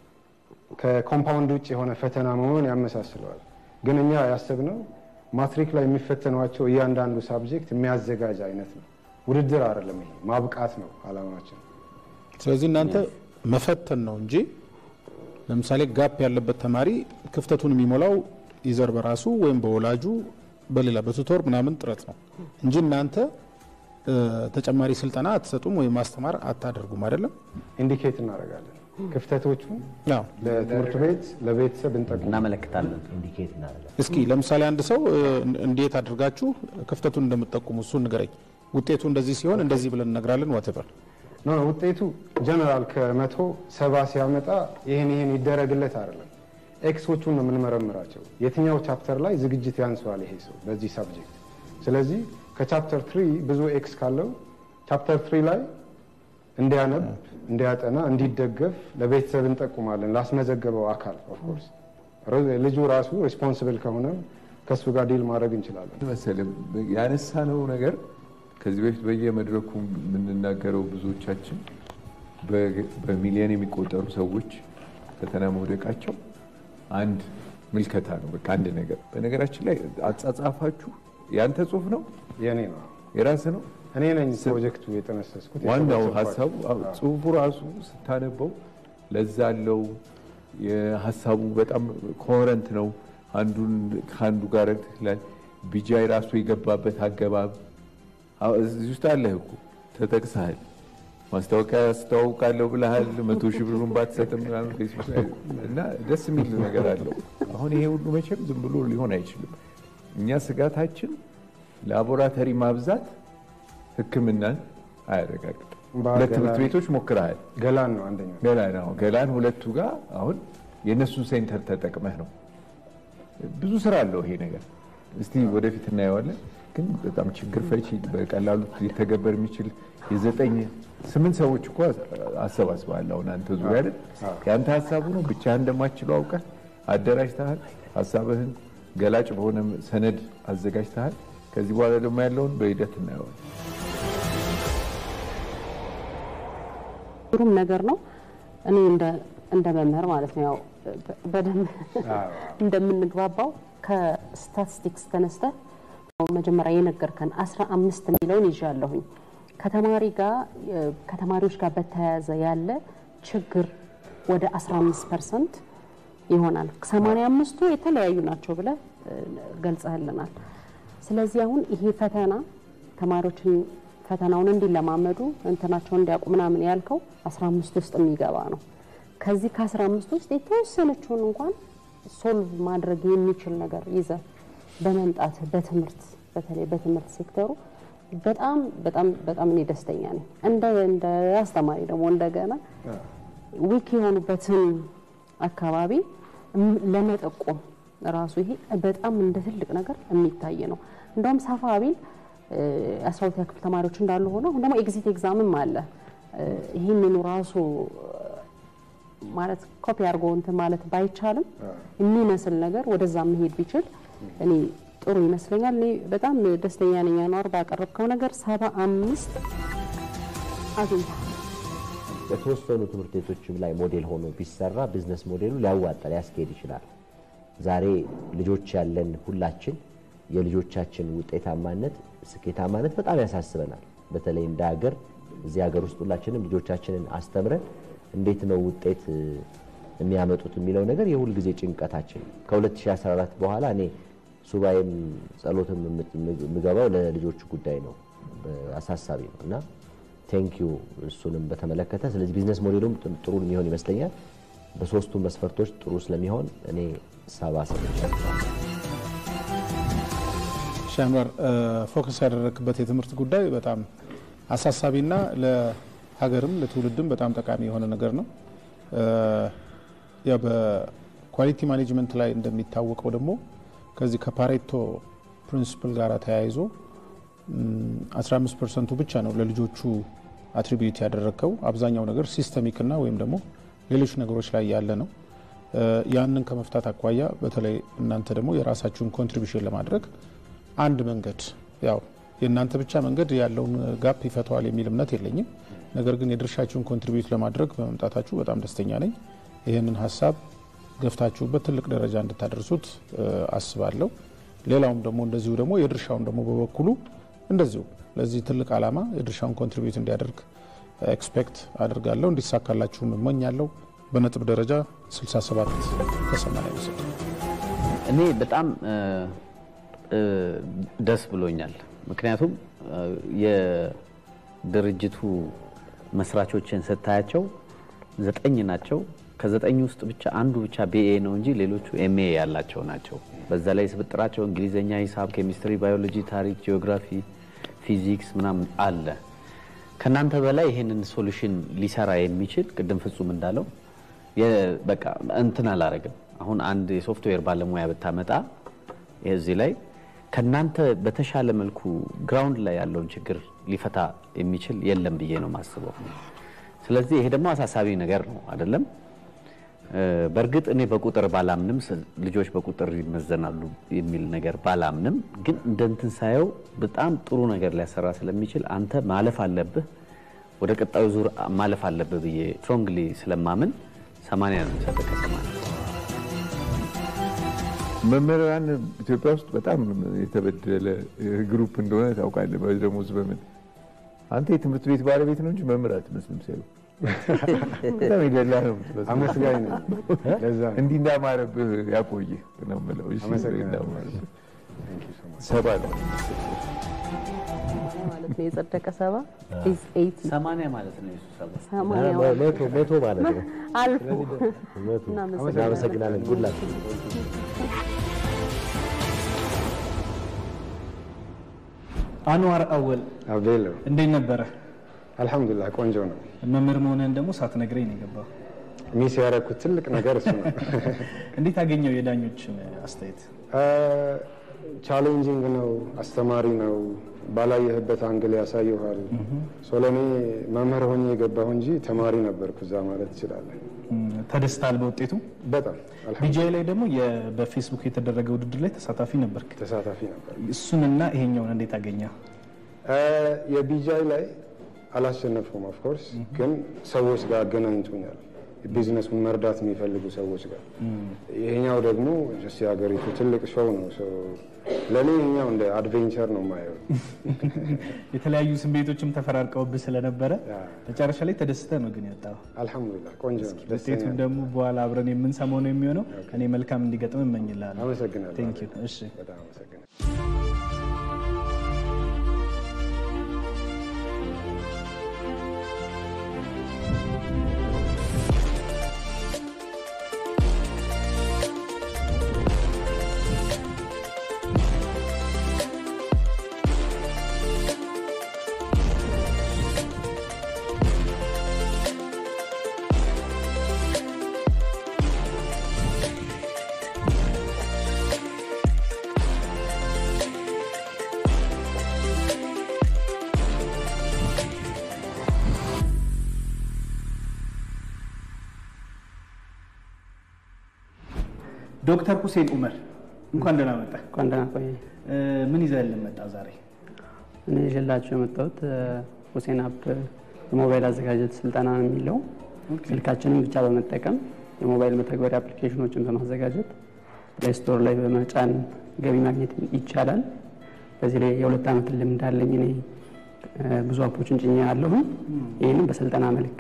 ከኮምፓውንድ ውጭ የሆነ ፈተና መሆኑን ያመሳስለዋል። ግን እኛ ያሰብነው ማትሪክ ላይ የሚፈተኗቸው እያንዳንዱ ሳብጀክት የሚያዘጋጅ አይነት ነው። ውድድር አይደለም። ይሄ ማብቃት ነው አላማችን። ስለዚህ እናንተ መፈተን ነው እንጂ ለምሳሌ ጋፕ ያለበት ተማሪ ክፍተቱን የሚሞላው ይዘር በራሱ ወይም በወላጁ በሌላ በቱቶር ምናምን ጥረት ነው እንጂ እናንተ እ፣ ተጨማሪ ስልጠና አትሰጡም ወይም ማስተማር አታደርጉም አይደለም። ኢንዲኬት እናደርጋለን ክፍተቶቹን ለትምህርት ቤት ለቤተሰብ እንጠቁም እናመለክታለን። ኢንዲኬት እናደርጋለን። እስኪ ለምሳሌ አንድ ሰው እ፣ እንዴት አድርጋችሁ ክፍተቱን እንደምትጠቁሙ እሱን ንገረኝ። ውጤቱ እንደዚህ ሲሆን እንደዚህ ብለን እነግራለን። ዋትበር ኖ ኖ ውጤቱ ጀነራል ከመቶ ሰባ ሲያመጣ ይህን ይህን ይደረግለት አይደለም። ኤክሶቹን ነው የምንመረምራቸው። የትኛው ቻፕተር ላይ ዝግጅት ያንሰዋል ይሄ ሰው በዚህ ሳብጀክት። ስለዚህ ከቻፕተር ትሪ ብዙ ኤክስ ካለው ቻፕተር ትሪ ላይ እንዲያነብ፣ እንዲያጠና፣ እንዲደገፍ ለቤተሰብ እንጠቁማለን። ላስመዘገበው አካል ኦፍኮርስ ልጁ ራሱ ሬስፖንስብል ከሆነም ከእሱ ጋር ዲል ማድረግ እንችላለን። መሰለህ ያነሳነው ነገር ከዚህ በፊት በየመድረኩ የምንናገረው ብዙዎቻችን በ- በሚሊዮን የሚቆጠሩ ሰዎች ፈተና መውደቃቸው አንድ ምልከታ ነው። በቃ አንድ ነገር። በነገራችን ላይ አጻጻፋችሁ ያንተ ጽሁፍ ነው የኔ ነው የራስ ነው። እኔ ነኝ ፕሮጀክቱ የጠነሰስኩት። ዋናው የሰበሰብኳቸው። ሀሳቡ አዎ፣ ጽሁፉ ራሱ ስታነበው ለዛ አለው። የሀሳቡ በጣም ኮረንት ነው። አንዱን ከአንዱ ጋር ትላል። ቢጃይ ራሱ የገባበት አገባብ አዎ፣ እዚህ ውስጥ አለህ እኮ ተጠቅሰሃል። ማስታወቂያ አስተዋውቃለሁ ብለሃል። መቶ ሺህ ብሩን ባትሰጥም ምናምን ፌስቡክ ላይ እና ደስ የሚል ነገር አለው። አሁን ይሄ ሁሉ መቼም ዝም ብሎ ሊሆን አይችልም። እኛ ስጋታችን ላቦራቶሪ ማብዛት ሕክምናን አያረጋግጥም። ሁለት ትምህርት ቤቶች ሞክረሃል። ገላን ነው አንደኛው። ገላን አሁን ገላን ሁለቱ ጋር አሁን የእነሱን ሴንተር ተጠቅመህ ነው። ብዙ ስራ አለው ይሄ ነገር። እስቲ ወደፊት እናየዋለን። ግን በጣም ችግር ፈቺ በቀላሉ ሊተገበር የሚችል የዘጠኝ ስምንት ሰዎች እኮ አሰባስበሃል። አሁን አንተ ዙሪያ አይደል የአንተ ሀሳቡ ነው። ብቻህን እንደማትችለው አውቀህ አደራጅተሃል። ሀሳብህን ገላጭ በሆነ ሰነድ አዘጋጅተሃል። ከዚህ በኋላ ደግሞ ያለውን በሂደት እናየዋለን። ጥሩም ነገር ነው። እኔ እንደ እንደ መምህር ማለት ነው ያው በደንብ እንደምንግባባው ከስታቲስቲክስ ተነስተ መጀመሪያ የነገርከን አስራ አምስት የሚለውን ይዣለሁኝ ከተማሪ ጋር ከተማሪዎች ጋር በተያያዘ ያለ ችግር ወደ 15 ፐርሰንት ይሆናል። 85ቱ የተለያዩ ናቸው ብለ ገልጸህልናል። ስለዚህ አሁን ይሄ ፈተና ተማሪዎችን ፈተናውን እንዲለማመዱ እንትናቸውን እንዲያውቁ ምናምን ያልከው 15 ውስጥ የሚገባ ነው። ከዚህ ከ15 ውስጥ የተወሰነችውን እንኳን ሶልቭ ማድረግ የሚችል ነገር ይዘ በመምጣት በትምህርት በተለይ በትምህርት ሴክተሩ በጣም በጣም በጣም እኔ ደስተኛ ነኝ። እንደ እንደ አስተማሪ ደግሞ እንደገና ዊክ የሆኑበትን አካባቢ ለመጠቆም ራሱ ይሄ በጣም እንደ ትልቅ ነገር የሚታይ ነው። እንደውም ሰፋ ቢል አስራ ሁለተኛ ክፍል ተማሪዎች እንዳሉ ሆነው አሁን ደግሞ ኤግዚት ኤግዛምም አለ። ይህንኑ ራሱ ማለት ኮፒ አድርጎ እንትን ማለት ባይቻልም የሚመስል ነገር ወደዛ መሄድ ቢችል እኔ ጥሩ ይመስለኛል። እኔ በጣም ደስተኛ ነኝ። አኗር ባቀረብከው ነገር ሰባ አምስት አግኝተሃል። በተወሰኑ ትምህርት ቤቶችም ላይ ሞዴል ሆኖ ቢሰራ ቢዝነስ ሞዴሉ ሊያዋጣ ሊያስኬድ ይችላል። ዛሬ ልጆች ያለን ሁላችን የልጆቻችን ውጤታማነት፣ ስኬታማነት በጣም ያሳስበናል። በተለይ እንደ ሀገር እዚህ ሀገር ውስጥ ሁላችንም ልጆቻችንን አስተምረን እንዴት ነው ውጤት የሚያመጡት የሚለው ነገር የሁል ጊዜ ጭንቀታችን ከ2014 በኋላ እኔ ሱባኤም ጸሎትም የምገባው ለልጆቹ ጉዳይ ነው፣ አሳሳቢ ነው እና ቴንኪዩ እሱንም በተመለከተ ስለዚህ ቢዝነስ ሞዴሉም ጥሩ የሚሆን ይመስለኛል። በሶስቱ መስፈርቶች ጥሩ ስለሚሆን እኔ ሰባ ሰጥቻለሁ። ሻንዋር ፎከስ ያደረግበት የትምህርት ጉዳይ በጣም አሳሳቢና ለሀገርም ለትውልድም በጣም ጠቃሚ የሆነ ነገር ነው። ያው በኳሊቲ ማኔጅመንት ላይ እንደሚታወቀው ደግሞ ከዚህ ከፓሬቶ ፕሪንሲፕል ጋር ተያይዞ 15 ፐርሰንቱ ብቻ ነው ለልጆቹ አትሪቢዩት ያደረግከው። አብዛኛው ነገር ሲስተሚክና ወይም ደግሞ ሌሎች ነገሮች ላይ ያለ ነው። ያንን ከመፍታት አኳያ በተለይ እናንተ ደግሞ የራሳችሁን ኮንትሪቢሽን ለማድረግ አንድ መንገድ ያው የእናንተ ብቻ መንገድ ያለውን ጋፕ ይፈተዋል የሚል እምነት የለኝም። ነገር ግን የድርሻችሁን ኮንትሪቢዩት ለማድረግ በመምጣታችሁ በጣም ደስተኛ ነኝ። ይህንን ሀሳብ ገፍታችሁበት ትልቅ ደረጃ እንድታደርሱት አስባለሁ። ሌላውም ደግሞ እንደዚሁ ደግሞ የድርሻውን ደግሞ በበኩሉ እንደዚሁ ለዚህ ትልቅ ዓላማ የድርሻውን ኮንትሪቢዩት እንዲያደርግ ኤክስፔክት አድርጋለሁ። እንዲሳካላችሁም እመኛለሁ። በነጥብ ደረጃ 67 ከ80 ይወስድ። እኔ በጣም ደስ ብሎኛል። ምክንያቱም የድርጅቱ መስራቾችን ስታያቸው ዘጠኝ ናቸው። ከዘጠኝ ውስጥ ብቻ አንዱ ብቻ ቢኤ ነው እንጂ ሌሎቹ ኤምኤ ያላቸው ናቸው። በዛ ላይ ስብጥራቸው እንግሊዝኛ፣ ሂሳብ፣ ኬሚስትሪ፣ ባዮሎጂ፣ ታሪክ፣ ጂኦግራፊ፣ ፊዚክስ ምናምን አለ። ከእናንተ በላይ ይህንን ሶሉሽን ሊሰራ የሚችል ቅድም ፍጹም እንዳለው በቃ እንትን አላረግም። አሁን አንድ የሶፍትዌር ባለሙያ ብታመጣ እዚህ ላይ ከእናንተ በተሻለ መልኩ ግራውንድ ላይ ያለውን ችግር ሊፈታ የሚችል የለም ብዬ ነው የማስበው። ስለዚህ ይሄ ደግሞ አሳሳቢ ነገር ነው አይደለም። በእርግጥ እኔ በቁጥር ባላምንም ልጆች በቁጥር ይመዘናሉ የሚል ነገር ባላምንም፣ ግን እንደ እንትን ሳየው በጣም ጥሩ ነገር ሊያሰራ ስለሚችል አንተ ማለፍ አለብህ፣ ወደ ቀጣዩ ዙር ማለፍ አለብህ ብዬ ስትሮንግሊ ስለማምን ሰማንያ ነው የሚሰጠው ከሰማንያ መምህራን ኢትዮጵያ ውስጥ በጣም የተበደለ ግሩፕ እንደሆነ ታውቃለህ። በደሞዝ በምን አንተ የትምህርት ቤት ባለቤት ነው እንጂ መምህር አትመስልም ሲሉ በጣም የደላ ነው የምትመስለው። አመስጋኝ ነኝ። ለዛ ነው። እንዲህ እንዳማረብህ ያቆይህ ነው የምለው። እሺ፣ አመሰግናለሁ። እንዳማረብህ ሰባ ነው ማለት ነው የጸደቀ ሰባ is 80 ሰማንያ ማለት ነው የሱ ሰባ ሰማንያ መቶ መቶ ማለት ነው። አልፎ መቶ እናመሰግናለን። እናመሰግናለን። ጉድላክ አንዋር አወል አቤሎ እንዴት ነበረ? አልሐምዱሊላህ ቆንጆ ነው። መምህር መሆንህን ደግሞ ሳትነግረኝ ነው የገባው። ሚስ ያደረኩት ትልቅ ነገር እሱ ነው። እንዴት አገኘው የዳኞችን አስተያየት? ቻሌንጂንግ ነው፣ አስተማሪ ነው። ባላየህበት አንግል ያሳየኋል። ሶሎኔ መምህር ሆኜ የገባሁ እንጂ ተማሪ ነበርኩ እዛ ማለት ትችላለህ። ተደስታል በውጤቱ? በጣም ቢጃይ ላይ ደግሞ የ- በፌስቡክ የተደረገ ውድድር ላይ ተሳታፊ ነበርክ። ተሳታፊ ነበር። እሱንና ይሄኛውን እንዴት አገኘ? የቢጃይ ላይ አላሸነፍኩም። ኦፍኮርስ ግን ሰዎች ጋር አገናኝቶኛል፣ ቢዝነሱን መርዳት የሚፈልጉ ሰዎች ጋር። ይሄኛው ደግሞ ጀስት የሀገሪቱ ትልቅ ሾው ነው። ለእኔ ይሄኛው እንደ አድቬንቸር ነው የማየው። የተለያዩ ስሜቶችም ተፈራርቀውብህ ስለነበረ መጨረሻ ላይ ተደስተ ነው ግን ያጣው። አልሐምዱሊላህ ቆንጆ ነው። ደስተኛ ውጤቱን ደግሞ በኋላ አብረን የምንሰማው ነው የሚሆነው። እኔ መልካም እንዲገጥም እመኝልሃለሁ። አመሰግናለሁ። ቴንክ ዩ። እሺ በጣም አመሰግናለሁ። ዶክተር ሁሴን ኡመር እንኳን ደህና መጣ። እንኳን ደህና ቆየ። ምን ይዘህልን መጣ ዛሬ? እኔ ይዤላችሁ የመጣሁት ሁሴን አፕ የሞባይል አዘጋጀት ስልጠና ነው የሚለው ስልካችንን ብቻ በመጠቀም የሞባይል መተግበሪያ አፕሊኬሽኖችን በማዘጋጀት ፕሌይ ስቶር ላይ በመጫን ገቢ ማግኘት ይቻላል። በዚህ ላይ የሁለት ዓመት ልምድ አለኝ እኔ ብዙ አፖችን ጭኛ ያለሁም ይህንም በስልጠና መልክ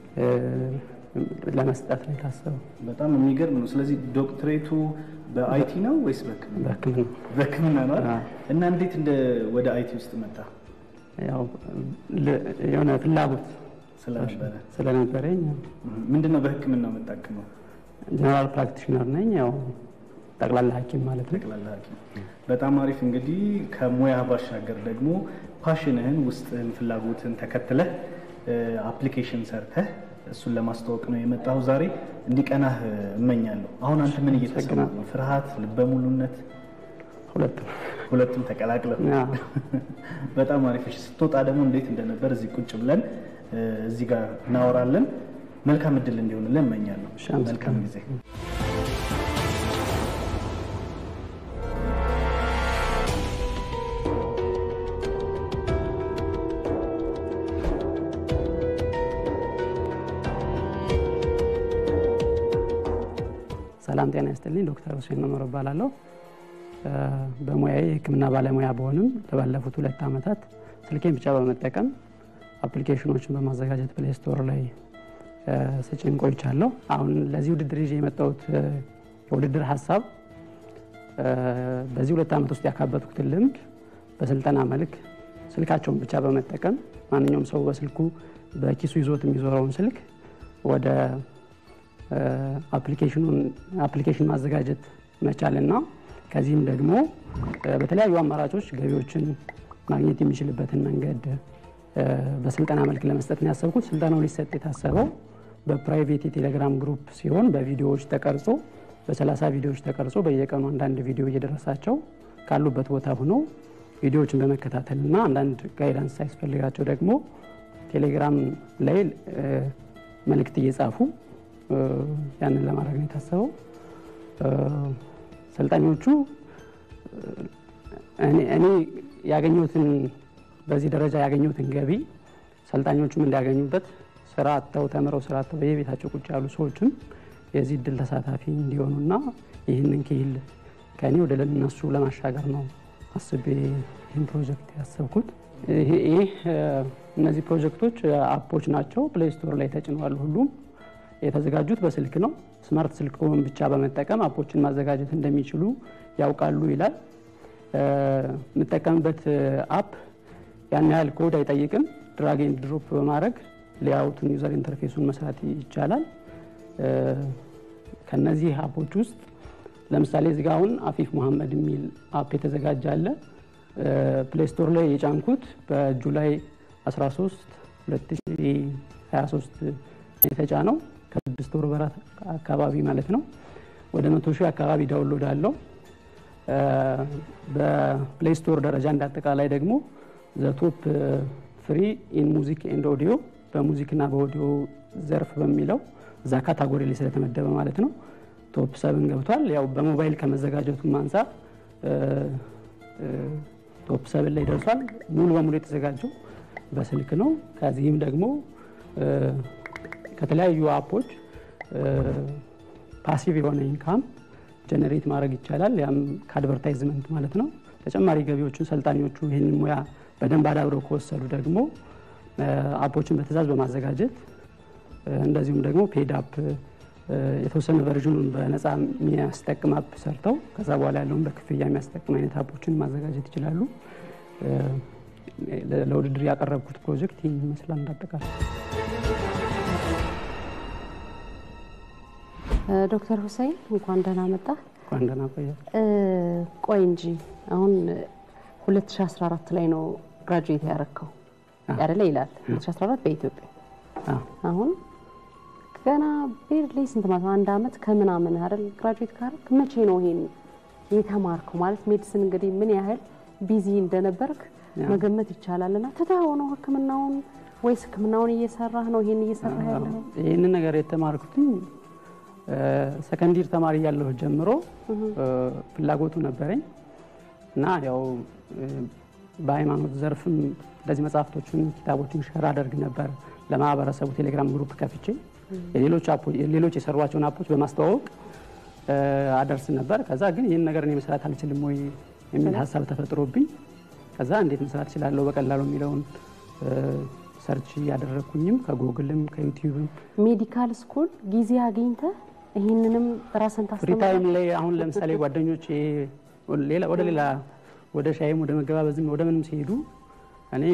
ለመስጠት ነው የታሰበው። በጣም የሚገርም ነው። ስለዚህ ዶክትሬቱ በአይቲ ነው ወይስ በሕክምና? በሕክምና በሕክምና ነው አይደል? እና እንዴት እንደ ወደ አይቲ ውስጥ መጣ? ያው ል- የሆነ ፍላጎት ስለነበረ ስለነበረኝ ምንድን ነው በሕክምና የምታክመው? ጀነራል ፕራክቲሽነር ነኝ። ያው ጠቅላላ ሐኪም ማለት ነው። ጠቅላላ ሐኪም። በጣም አሪፍ። እንግዲህ ከሙያ ባሻገር ደግሞ ፓሽንህን፣ ውስጥህን፣ ፍላጎትን ተከትለህ አፕሊኬሽን ሰርተህ እሱን ለማስተዋወቅ ነው የመጣሁ ዛሬ። እንዲቀናህ እመኛለሁ። አሁን አንተ ምን እየተሰማ ነው? ፍርሃት፣ ልበ ሙሉነት? ሁለቱም ሁለቱም ተቀላቅለው በጣም አሪፍ። እሺ፣ ስትወጣ ደግሞ እንዴት እንደነበር እዚህ ቁጭ ብለን እዚህ ጋር እናወራለን። መልካም እድል እንዲሆንልን እመኛለሁ። መልካም ጊዜ። ሰላም ጤና ይስጥልኝ። ዶክተር ሁሴን መመር እባላለሁ። በሙያዬ የሕክምና ባለሙያ በሆንም ለባለፉት ሁለት ዓመታት ስልኬን ብቻ በመጠቀም አፕሊኬሽኖችን በማዘጋጀት ፕሌይ ስቶር ላይ ስጭን ቆይቻለሁ። አሁን ለዚህ ውድድር ይዤ የመጣሁት የውድድር ሀሳብ በዚህ ሁለት ዓመት ውስጥ ያካበትኩትን ልምድ በስልጠና መልክ ስልካቸውን ብቻ በመጠቀም ማንኛውም ሰው በስልኩ በኪሱ ይዞት የሚዞረውን ስልክ ወደ አፕሊኬሽን ማዘጋጀት መቻልና ከዚህም ደግሞ በተለያዩ አማራጮች ገቢዎችን ማግኘት የሚችልበትን መንገድ በስልጠና መልክ ለመስጠት ነው ያሰብኩት። ስልጠናው ሊሰጥ የታሰበው በፕራይቬት የቴሌግራም ግሩፕ ሲሆን በቪዲዮዎች ተቀርጾ በሰላሳ ቪዲዮዎች ተቀርጾ በየቀኑ አንዳንድ ቪዲዮ እየደረሳቸው ካሉበት ቦታ ሆነው ቪዲዮዎችን በመከታተልና አንዳንድ ጋይዳንስ ሳያስፈልጋቸው ደግሞ ቴሌግራም ላይ መልእክት እየጻፉ ያንን ለማድረግ ነው የታሰበው። ሰልጣኞቹ እኔ ያገኘሁትን በዚህ ደረጃ ያገኘሁትን ገቢ ሰልጣኞቹም እንዲያገኙበት ስራ አጥተው ተምረው ስራ አጥተው በየቤታቸው ቁጭ ያሉ ሰዎችም የዚህ እድል ተሳታፊ እንዲሆኑና ይህንን ክሂል ከእኔ ወደ እነሱ ለማሻገር ነው አስቤ ይህን ፕሮጀክት ያሰብኩት። ይህ እነዚህ ፕሮጀክቶች አፖች ናቸው። ፕሌይ ስቶር ላይ ተጭነዋል። ሁሉም የተዘጋጁት በስልክ ነው። ስማርት ስልክን ብቻ በመጠቀም አፖችን ማዘጋጀት እንደሚችሉ ያውቃሉ ይላል። የምጠቀምበት አፕ ያን ያህል ኮድ አይጠይቅም። ድራግ ኤንድ ድሮፕ በማድረግ ሌአውቱን ዩዘር ኢንተርፌሱን መስራት ይቻላል። ከነዚህ አፖች ውስጥ ለምሳሌ እዚጋ አሁን አፊፍ መሐመድ የሚል አፕ የተዘጋጀ አለ። ፕሌይ ስቶር ላይ የጫንኩት በጁላይ 13 2023 የተጫነው ከስድስት ወር በራት አካባቢ ማለት ነው። ወደ መቶ ሺህ አካባቢ ዳውንሎድ አለው። በፕሌይ ስቶር ደረጃ እንዳጠቃላይ ደግሞ ዘቶፕ ፍሪ ኢን ሙዚክ ኤንድ ኦዲዮ በሙዚክና በኦዲዮ ዘርፍ በሚለው እዛ ካታጎሪ ላይ ስለተመደበ ማለት ነው ቶፕ ሰብን ገብቷል። ያው በሞባይል ከመዘጋጀቱም አንጻር ቶፕ ሰብን ላይ ደርሷል። ሙሉ በሙሉ የተዘጋጀው በስልክ ነው። ከዚህም ደግሞ ከተለያዩ አፖች ፓሲቭ የሆነ ኢንካም ጀነሬት ማድረግ ይቻላል። ያም ከአድቨርታይዝመንት ማለት ነው። ተጨማሪ ገቢዎችን ሰልጣኞቹ ይህንን ሙያ በደንብ አዳብረው ከወሰዱ ደግሞ አፖችን በትእዛዝ በማዘጋጀት እንደዚሁም ደግሞ ፔድ አፕ የተወሰነ ቨርዥኑን በነፃ የሚያስጠቅም አፕ ሰርተው ከዛ በኋላ ያለውን በክፍያ የሚያስጠቅም አይነት አፖችን ማዘጋጀት ይችላሉ። ለውድድር ያቀረብኩት ፕሮጀክት ይህን ይመስላል እንዳጠቃላይ። ዶክተር ሁሴን እንኳን ደህና መጣ። እንኳን ደህና ቆየ። ቆይ እንጂ አሁን 2014 ላይ ነው ግራጁዌት ያረከው ያደለ ይላል 2014 በኢትዮጵያ አሁን ገና ቤርሊ ስንት ማለት ነው? አንድ አመት ከምናምን አይደል ግራጁዌት ካረክ መቼ ነው ይሄን የተማርከው? ማለት ሜዲሲን እንግዲህ ምን ያህል ቢዚ እንደነበርክ መገመት ይቻላል። እና ትተኸው ነው ህክምናውን ወይስ ህክምናውን እየሰራህ ነው? ይሄን እየሰራህ ያለው? ይህንን ነገር የተማርኩትኝ ሰከንዲር ተማሪ ያለሁ ጀምሮ ፍላጎቱ ነበረኝ እና ያው በሃይማኖት ዘርፍም እንደዚህ መጽሐፍቶችን፣ ኪታቦችን ሸር አደርግ ነበር ለማህበረሰቡ ቴሌግራም ግሩፕ ከፍቼ ሌሎች የሰሯቸውን አፖች በማስተዋወቅ አደርስ ነበር። ከዛ ግን ይህን ነገር እኔ መስራት አልችልም ወይ የሚል ሀሳብ ተፈጥሮብኝ ከዛ እንዴት መስራት እችላለሁ በቀላሉ የሚለውን ሰርች እያደረግኩኝም ከጉግልም ከዩቲዩብም ሜዲካል ስኩል ጊዜ አግኝተህ ይህንንም ራስን ፍሪ ታይም ላይ አሁን ለምሳሌ ጓደኞች ወደ ሌላ ወደ ሻይም ወደ መገባበዝም ወደ ምንም ሲሄዱ እኔ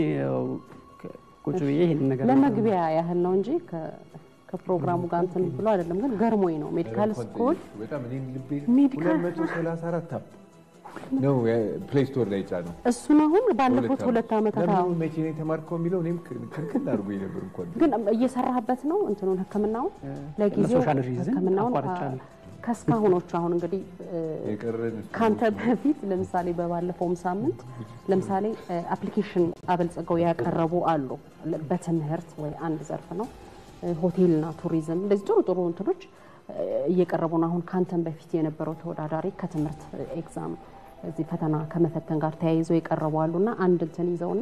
ቁጭ ብዬ ይህን ነገር ለመግቢያ ያህል ነው እንጂ ከፕሮግራሙ ጋር እንትን ብሎ አይደለም። ግን ገርሞኝ ነው ሜዲካል ስኩል ሜዲካል 234 አፕ ነው ፕሌይ ስቶር ላይ ጫነው። እሱን አሁን ባለፉት ሁለት ዓመታት ለምን መቼ ነው የተማርከው የሚለው እኔም ክልክል አድርጎ ነበር እንኳን ግን እየሰራህበት ነው እንትኑን ህክምናውን ለጊዜው ህክምናውን ከእስካሁኖቹ አሁን እንግዲህ ከአንተ በፊት ለምሳሌ በባለፈውም ሳምንት ለምሳሌ አፕሊኬሽን አበልጽገው ያቀረቡ አሉ። በትምህርት ወይ አንድ ዘርፍ ነው ሆቴልና ቱሪዝም እንደዚህ ጥሩ ጥሩ እንትኖች እየቀረቡ ነው። አሁን ከአንተም በፊት የነበረው ተወዳዳሪ ከትምህርት ኤግዛም እዚህ ፈተና ከመፈተን ጋር ተያይዘው የቀረቡ አሉና አንድ እንትን ይዘውና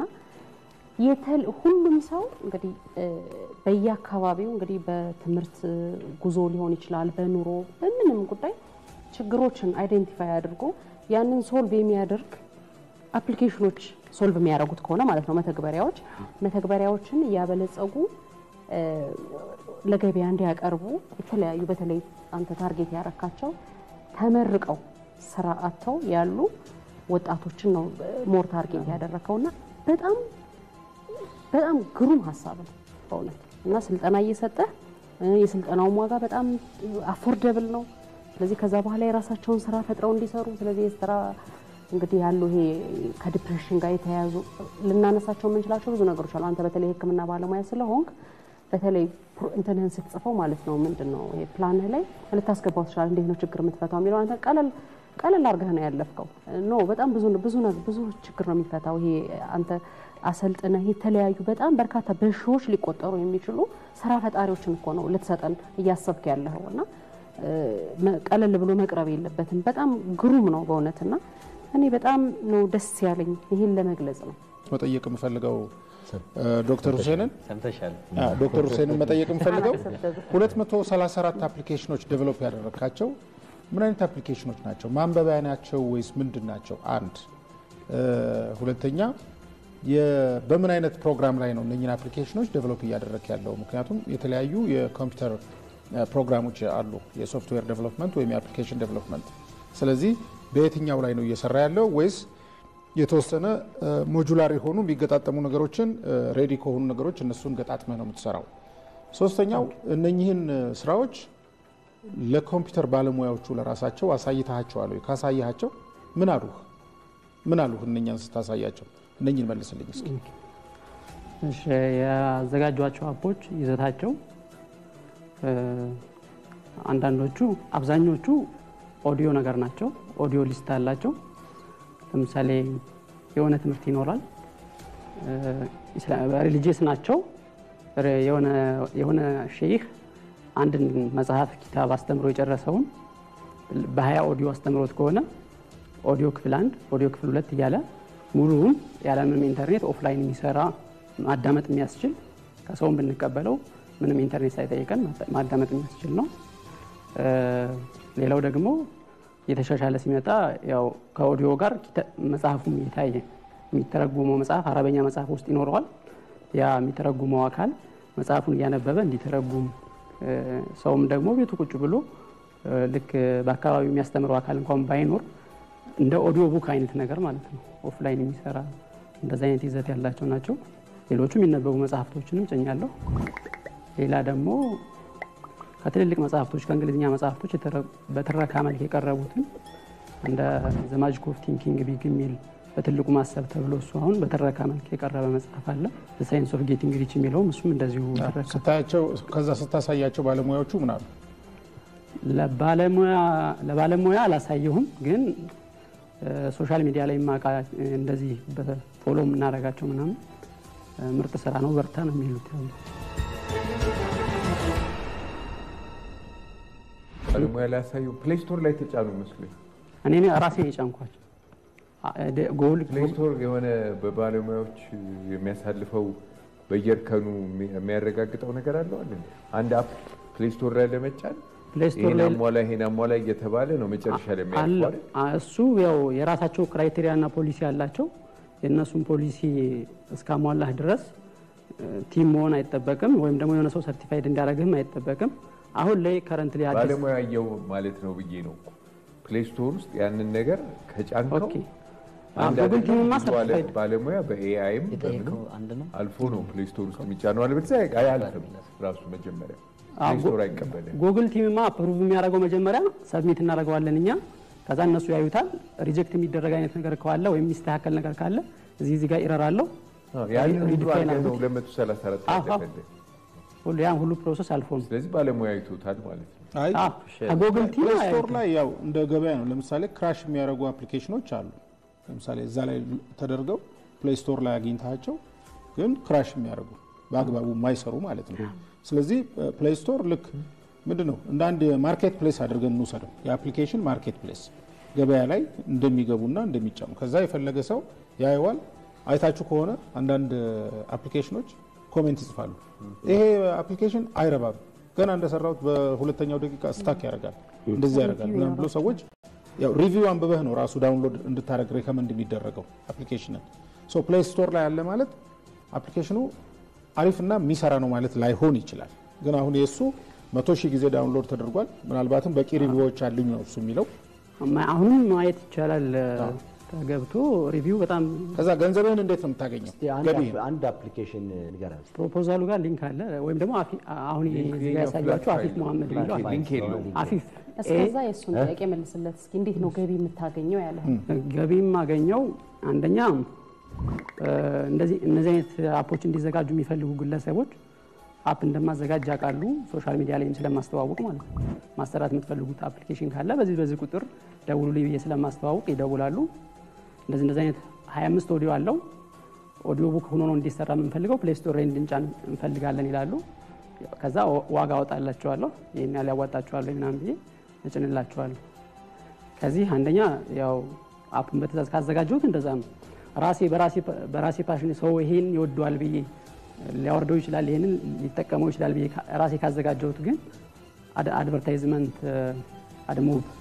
ሁሉም ሰው እንግዲህ በየአካባቢው እንግዲህ በትምህርት ጉዞ ሊሆን ይችላል፣ በኑሮ በምንም ጉዳይ ችግሮችን አይዴንቲፋይ አድርጎ ያንን ሶልቭ የሚያደርግ አፕሊኬሽኖች ሶልቭ የሚያደርጉት ከሆነ ማለት ነው መተግበሪያዎች መተግበሪያዎችን እያበለጸጉ ለገበያ እንዲያቀርቡ የተለያዩ በተለይ አንተ ታርጌት ያረካቸው ተመርቀው ስራ አጥተው ያሉ ወጣቶችን ነው ሞር ታርጌት ያደረከውና በጣም በጣም ግሩም ሀሳብ ነው በእውነት እና ስልጠና እየሰጠህ የስልጠናውም ዋጋ በጣም አፎርደብል ነው። ስለዚህ ከዛ በኋላ የራሳቸውን ስራ ፈጥረው እንዲሰሩ ስለዚህ የስራ እንግዲህ ያሉ ይሄ ከዲፕሬሽን ጋር የተያያዙ ልናነሳቸው የምንችላቸው ብዙ ነገሮች አሉ። አንተ በተለይ ሕክምና ባለሙያ ስለሆንክ በተለይ እንትንህን ስትጽፈው ማለት ነው ምንድን ነው ይሄ ፕላንህ ላይ ልታስገባው ትችላለህ። እንዴት ነው ችግር የምትፈታው የሚለው አንተ ቀለል ቀለል አድርገህ ነው ያለፍከው። ኖ በጣም ብዙ ብዙ ብዙ ችግር ነው የሚፈታው። ይሄ አንተ አሰልጥነህ የተለያዩ በጣም በርካታ በሺዎች ሊቆጠሩ የሚችሉ ስራ ፈጣሪዎችን እኮ ነው ልትሰጠን እያሰብክ ያለኸው እና ቀለል ብሎ መቅረብ የለበትም። በጣም ግሩም ነው በእውነትና እኔ በጣም ነው ደስ ያለኝ ይህን ለመግለጽ ነው መጠየቅ የምፈልገው ዶክተር ሁሴንን ሰምተሻል። ዶክተር ሁሴንን መጠየቅ የምፈልገው 234 አፕሊኬሽኖች ዴቨሎፕ ያደረግካቸው ምን አይነት አፕሊኬሽኖች ናቸው? ማንበቢያ ናቸው ወይስ ምንድን ናቸው? አንድ ሁለተኛ በምን አይነት ፕሮግራም ላይ ነው እነኝን አፕሊኬሽኖች ዴቨሎፕ እያደረግ ያለው? ምክንያቱም የተለያዩ የኮምፒውተር ፕሮግራሞች አሉ፣ የሶፍትዌር ዴቨሎፕመንት ወይም የአፕሊኬሽን ዴቨሎፕመንት። ስለዚህ በየትኛው ላይ ነው እየሰራ ያለው ወይስ የተወሰነ ሞጁላር የሆኑ የሚገጣጠሙ ነገሮችን ሬዲ ከሆኑ ነገሮች እነሱን ገጣጥመህ ነው የምትሰራው? ሶስተኛው እነኚህን ስራዎች ለኮምፒውተር ባለሙያዎቹ ለራሳቸው አሳይተሃቸዋል ወይ? ካሳያቸው ምን አሉህ? ምን አሉህ? እነኛን ስታሳያቸው እነኝን መልስልኝ እስኪ። እሺ ያዘጋጇቸው አፖች ይዘታቸው አንዳንዶቹ አብዛኞቹ ኦዲዮ ነገር ናቸው። ኦዲዮ ሊስት አላቸው። ለምሳሌ የሆነ ትምህርት ይኖራል፣ ሪሊጂየስ ናቸው። የሆነ ሼህ አንድን መጽሐፍ ኪታብ አስተምሮ የጨረሰውን በሀያ ኦዲዮ አስተምሮት ከሆነ ኦዲዮ ክፍል አንድ፣ ኦዲዮ ክፍል ሁለት እያለ ሙሉውን ያለምንም ኢንተርኔት ኦፍላይን የሚሰራ ማዳመጥ የሚያስችል ከሰውም ብንቀበለው ምንም ኢንተርኔት ሳይጠይቀን ማዳመጥ የሚያስችል ነው። ሌላው ደግሞ እየተሻሻለ ሲመጣ ያው ከኦዲዮ ጋር መጽሐፉም እየታየ የሚተረጉመው መጽሐፍ አረበኛ መጽሐፍ ውስጥ ይኖረዋል። ያ የሚተረጉመው አካል መጽሐፉን እያነበበ እንዲተረጉም ሰውም ደግሞ ቤቱ ቁጭ ብሎ ልክ በአካባቢው የሚያስተምረው አካል እንኳን ባይኖር እንደ ኦዲዮ ቡክ አይነት ነገር ማለት ነው። ኦፍላይን የሚሰራ እንደዚ አይነት ይዘት ያላቸው ናቸው። ሌሎቹ የሚነበቡ መጽሐፍቶችንም ጭኛለሁ። ሌላ ደግሞ ከትልልቅ መጽሐፍቶች ከእንግሊዝኛ መጽሐፍቶች በትረካ መልክ የቀረቡትን እንደ ዘ ማጂክ ኦፍ ቲንኪንግ ቢግ የሚል በትልቁ ማሰብ ተብሎ እሱ አሁን በትረካ መልክ የቀረበ መጽሐፍ አለ። ሳይንስ ኦፍ ጌቲንግ ሪች የሚለውም እሱም እንደዚሁ ስታያቸው ከዛ ስታሳያቸው ባለሙያዎቹ ምን አሉ? ለባለሙያ አላሳየሁም፣ ግን ሶሻል ሚዲያ ላይ ማቃ እንደዚህ በፎሎ የምናደርጋቸው ምናምን ምርጥ ስራ ነው በርታ ነው የሚሉት። ባለሙያ ላይ ያሳዩ ፕሌይ ስቶር ላይ ተጫኑ መስሎኝ እኔ ራሴ የጫንኳቸው ጎል ፕሌይ ስቶር የሆነ በባለሙያዎች የሚያሳልፈው በየእርከኑ የሚያረጋግጠው ነገር አለው አለ አንድ አፕ ፕሌይ ስቶር ላይ ለመጫን ይሄን አሟላ ይሄን አሟላ እየተባለ ነው መጨረሻ ላይ የሚያልፈው እሱ ያው የራሳቸው ክራይቴሪያ እና ፖሊሲ አላቸው። የእነሱን ፖሊሲ እስካሟላህ ድረስ ቲም መሆን አይጠበቅም፣ ወይም ደግሞ የሆነ ሰው ሰርቲፋይድ እንዲያደርግህም አይጠበቅም። አሁን ላይ ከረንት ላይ ባለሙያ አየው ማለት ነው ብዬ ነው። ፕሌይ ስቶር ውስጥ ያንን ነገር ከጫንከው ጉግል ቲምማ ሰርቲፋይድ ባለሙያ በኤአይም አልፎ ነው ፕሌይ ስቶር ውስጥ የሚጫነው። አለበለዚያ አያልፍም ራሱ መጀመሪያ ፕሌይ ስቶር አይቀበልም። ጉግል ቲምማ አፕሩቭ የሚያደርገው መጀመሪያ ሰብሚት እናደርገዋለን እኛ ከዛ እነሱ ያዩታል። ሪጀክት የሚደረግ አይነት ነገር ካለ ወይም የሚስተካከል ነገር ካለ እዚህ እዚህ ጋር ኢረር አለው ያን ሁሉ አድርገህ ነው 234 ሁሉ ያን ሁሉ ፕሮሰስ አልፎ ነው። ስለዚህ ባለሙያ አይቶታል ማለት ነው። አይ ከጉግል ቲም ፕሌይ ስቶር ላይ ያው እንደ ገበያ ነው። ለምሳሌ ክራሽ የሚያደርጉ አፕሊኬሽኖች አሉ። ለምሳሌ እዛ ላይ ተደርገው ፕሌይ ስቶር ላይ አግኝታቸው ግን ክራሽ የሚያደርጉ በአግባቡ የማይሰሩ ማለት ነው። ስለዚህ ፕሌይ ስቶር ልክ ምንድን ነው እንደ አንድ ማርኬት ፕሌስ አድርገን እንውሰደው። የአፕሊኬሽን ማርኬት ፕሌስ ገበያ ላይ እንደሚገቡና እንደሚጫኑ ከዛ የፈለገ ሰው ያየዋል። አይታችሁ ከሆነ አንዳንድ አፕሊኬሽኖች ኮሜንት ይጽፋሉ። ይሄ አፕሊኬሽን አይረባም፣ ገና እንደሰራሁት በሁለተኛው ደቂቃ ስታክ ያደርጋል፣ እንደዚህ ያደርጋል ምናምን ብሎ ሰዎች ያው ሪቪው አንብበህ ነው ራሱ ዳውንሎድ እንድታደረግ ሬከመንድ የሚደረገው አፕሊኬሽንን። ሶ ፕሌይ ስቶር ላይ ያለ ማለት አፕሊኬሽኑ አሪፍና የሚሰራ ነው ማለት ላይሆን ይችላል። ግን አሁን የእሱ መቶ ሺህ ጊዜ ዳውንሎድ ተደርጓል። ምናልባትም በቂ ሪቪዎች አሉኝ ነው እሱ የሚለው። አሁንም ማየት ይቻላል ተገብቶ ሪቪው በጣም ከዛ ገንዘብህን እንዴት ነው የምታገኘው? አንድ አፕሊኬሽን ንገረን። ፕሮፖዛሉ ጋር ሊንክ አለ ወይም ደግሞ አሁን እዚህ ጋር ያሳያችሁ አፊፍ መሐመድ የሚለው ሊንክ የለውም። አፊፍ እስከዛ የእሱን ጥያቄ መልስለት እስኪ። እንዴት ነው ገቢ የምታገኘው ያለ ገቢ የማገኘው አንደኛ እንደዚህ እነዚህ አይነት አፖች እንዲዘጋጁ የሚፈልጉ ግለሰቦች አፕ እንደማዘጋጅ ያውቃሉ። ሶሻል ሚዲያ ላይም ስለማስተዋወቅ ማለት ነው። ማሰራት የምትፈልጉት አፕሊኬሽን ካለ በዚህ በዚህ ቁጥር ደውሉ ብዬ ስለማስተዋወቅ ይደውላሉ። እንደዚህ እንደዚህ አይነት 25 ኦዲዮ አለው ኦዲዮ ቡክ ሆኖ ነው እንዲሰራ የምንፈልገው ፕሌይ ስቶር ላይ እንድንጫን እንፈልጋለን ይላሉ። ከዛ ዋጋ አወጣላቸዋለሁ ይህን ያህል ያዋጣቸዋለሁ ምናምን ብዬ እጭንላቸዋለሁ። ከዚህ አንደኛ ያው አፑን በትእዛዝ ካዘጋጀሁት እንደዛ ነው። ራሴ በራሴ ፓሽን ሰው ይሄን ይወደዋል ብዬ ሊያወርደው ይችላል፣ ይህንን ሊጠቀመው ይችላል ብዬ ራሴ ካዘጋጀሁት ግን አድቨርታይዝመንት አድሞብ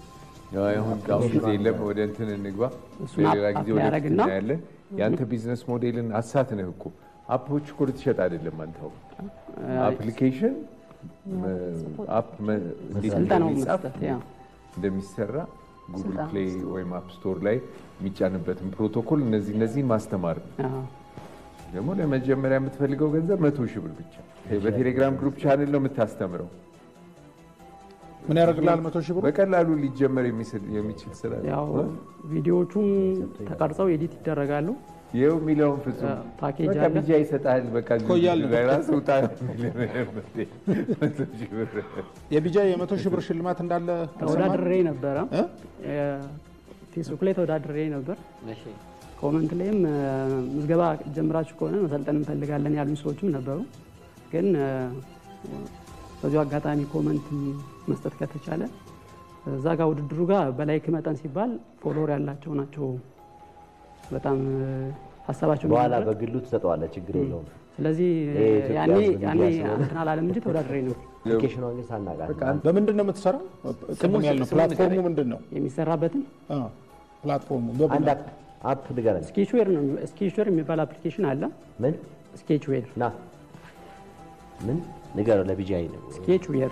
አሁን አሁን ጊዜ የለም። ወደ እንትን እንግባ። እሱን በሌላ አፕ ጊዜ ወደ ያደርግና እናያለን። የአንተ ቢዝነስ ሞዴልን አሳት ነህ እኮ አፖች እኮ ልትሸጥ አይደለም አንተ አሁን አፕሊኬሽን አፕ መ- እንዴት ስልጠናውን እንደሚጻፍ መስጠት ያ እንደሚሰራ ጉግል ስልጠና ፕሌይ ወይም አፕ ስቶር ላይ የሚጫንበትን ፕሮቶኮል እነዚህ እነዚህን ማስተማር ነው። አዎ። ደግሞ ለመጀመሪያ የምትፈልገው ገንዘብ መቶ ሺህ ብር ብቻ። በቴሌግራም ግሩፕ ቻንል ነው የምታስተምረው። ምን ያደርግልሃል? መቶ ሺህ ብር በቀላሉ ሊጀመር የሚስል- የሚችል ስራ ነው። ያው ቪዲዮዎቹም ተቀርጸው ኤዲት ይደረጋሉ። ይኸው የሚለውን ፍጹም ፓኬጅ በቃ አለ። ቢጃ ይሰጣል። በቃ እኮ እያልን ነው። ራስ ውጣ ነው የሚልህ። መቶ ሺህ ብር የቢጃ የመቶ ሺህ ብር ሽልማት እንዳለ ተወዳድሬ ነበረ። እ? ፌስቡክ ላይ ተወዳድሬ ነበር። ኮመንት ላይም እ፣ ምዝገባ ጀምራችሁ ከሆነ መሰልጠን እንፈልጋለን ያሉኝ ሰዎችም ነበሩ። ግን እ፣ በዚሁ አጋጣሚ ኮመንት መስጠት ከተቻለ እዛ ጋር ውድድሩ ጋር በላይክ መጠን ሲባል ፎሎወር ያላቸው ናቸው በጣም እ፣ ሀሳባቸው በኋላ የሚመረጥ። በግሉ ትሰጠዋለህ፣ ችግር የለውም። ስለዚህ ይሄ የኢትዮጵያ ያኔ ሕዝብ ያኔ ሚዲያ ስለሆነ እንትን አላለም እንጂ ተወዳድሬ ነው አፕሊኬሽኗን ግን ሳናውቃት በምንድን ነው የምትሰራው? ቅድም ያልነው ፕላትፎርሙ ምንድን ነው? የሚሰራበትን አ፣ ፕላትፎርሙ አንድ በምን አፕ አፕ ንገረን። ስኬችዌር ነው ስኬችዌር የሚባል አፕሊኬሽን አለ። ምን ስኬችዌር ና ምን ንገረው፣ ለቢጃይ ነው ስኬችዌር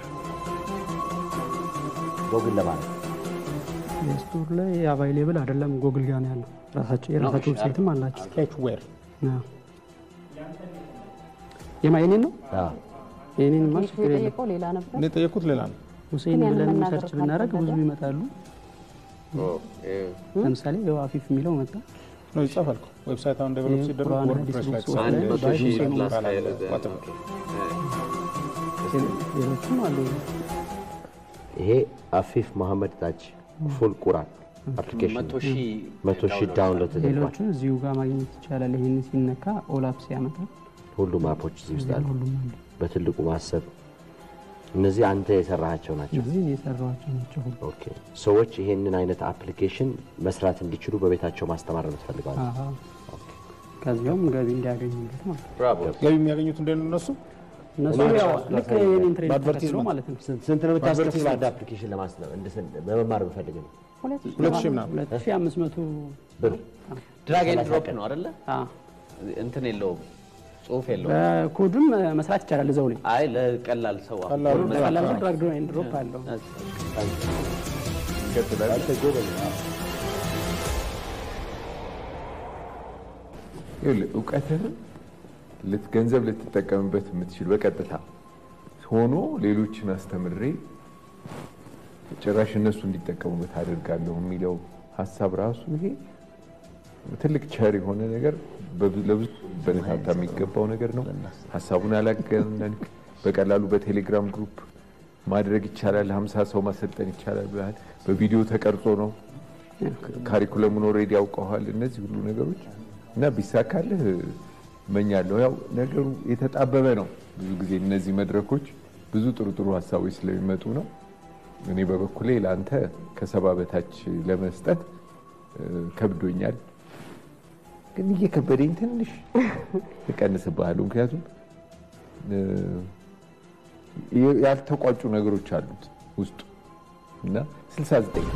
ጎግል ለማለት ስቶር ላይ አቫይሌብል አይደለም፣ ጎግል ጋር ነው ያለው። ራሳቸው የራሳቸው ዌብሳይትም አላቸው። ስኬችዌር አዎ። የማ የኔን ነው አዎ። የኔን ማ ቤቱ ችግር የለም። የጠየቀው ሌላ ነበር። እኔ የጠየኩት ሌላ ነው። ሁሴን ግን ያንን ብለን መናገር ሰርች ብናደርግ ብዙ ካልፈለገ? ይመጣሉ። ለምሳሌ ያው አፊፍ የሚለው መጣ። ነው ይጻፋል እኮ ዌብሳይት አሁን ዴቨሎፕ ይሄ ሲደረግ ቁርአን ወርድፕሬስ ላይ ሀዲስ ተጻፈ። ላይ ባይ ባይ ሁሴን ሁሴን ይባላል። ቋጥር። ሌሎችም አሉ። ይሄ አፊፍ መሐመድ ታች ፉል ቁራን አፕሊኬሽን መቶ ሺህ መቶ ሺህ ዳውንሎድ ተደርጓል። ሌሎቹን እዚሁ ጋር ማግኘት ይቻላል። ይህን ሲነካ ኦላፕስ ያመጣል። ሁሉም አፖች እዚህ ውስጥ አሉ። ሁሉም አሉ። በትልቁ ማሰብ እነዚህ አንተ የሰራሃቸው ናቸው። እዚህ የሰሯቸው ናቸው ሁሉ። ኦኬ ሰዎች ይሄንን አይነት አፕሊኬሽን መስራት እንዲችሉ በቤታቸው ማስተማር ነው የምትፈልገው? አሃ። ከዚያውም ገቢ እንዲያገኙበት ማለት ነው። ብራቮ ገቢ የሚያገኙት እንዴት ነው እነሱ? እነሱ እኔ ያው ራሱ ልክ ላሳይ የኔን ትሬኒንግ በአድቨርቲዝመንት ተከትሎ ማለት ነው። ስንት ስንት ነው የምታስከፍለው አንድ አፕሊኬሽን ለማስለም እንድስን በመማር ብፈልግ ነው ሁለት ሁለት ሺህ ምናምን ሁለት ሺህ አምስት መቶ ብር ድራግ ኤንድ ሰላሳ ድሮፕ ቀን። ነው አይደለ? አዎ። እንትን የለውም ጽሁፍ የለውም። በኮድም መስራት ይቻላል እዛው ላይ አይ ለቀላል ሰው አሁን ቀላሉ መስራት ቀላል ነው። ድራግ ኤንድ ድሮፕ አለው። ይቀጥላል። አንተ ጎበዝ ነህ። ይኸውልህ እውቀትህን ልት- ገንዘብ ልትጠቀምበት የምትችል በቀጥታ ሆኖ ሌሎችን አስተምሬ ጭራሽ እነሱ እንዲጠቀሙበት አደርጋለሁ የሚለው ሀሳብ ራሱ ይሄ ትልቅ ቸር የሆነ ነገር በብዙ- ለብዙ በረታታ የሚገባው ነገር ነው። ሀሳቡን ያላገነንክ በቀላሉ በቴሌግራም ግሩፕ ማድረግ ይቻላል። ሀምሳ ሰው ማሰልጠን ይቻላል ብለሃል። በቪዲዮ ተቀርጾ ነው። ካሪኩለሙን ኦልሬዲ ያውቀዋል። እነዚህ ሁሉ ነገሮች እና ቢሳካልህ እመኛለሁ። ያው ነገሩ የተጣበበ ነው። ብዙ ጊዜ እነዚህ መድረኮች ብዙ ጥሩ ጥሩ ሀሳቦች ስለሚመጡ ነው። እኔ በበኩሌ ለአንተ ከሰባ በታች ለመስጠት እ፣ ከብዶኛል፣ ግን እየከበደኝ ትንሽ እቀንስብሃለሁ። ምክንያቱም እ፣ ያልተቋጩ ነገሮች አሉት ውስጡ እና 69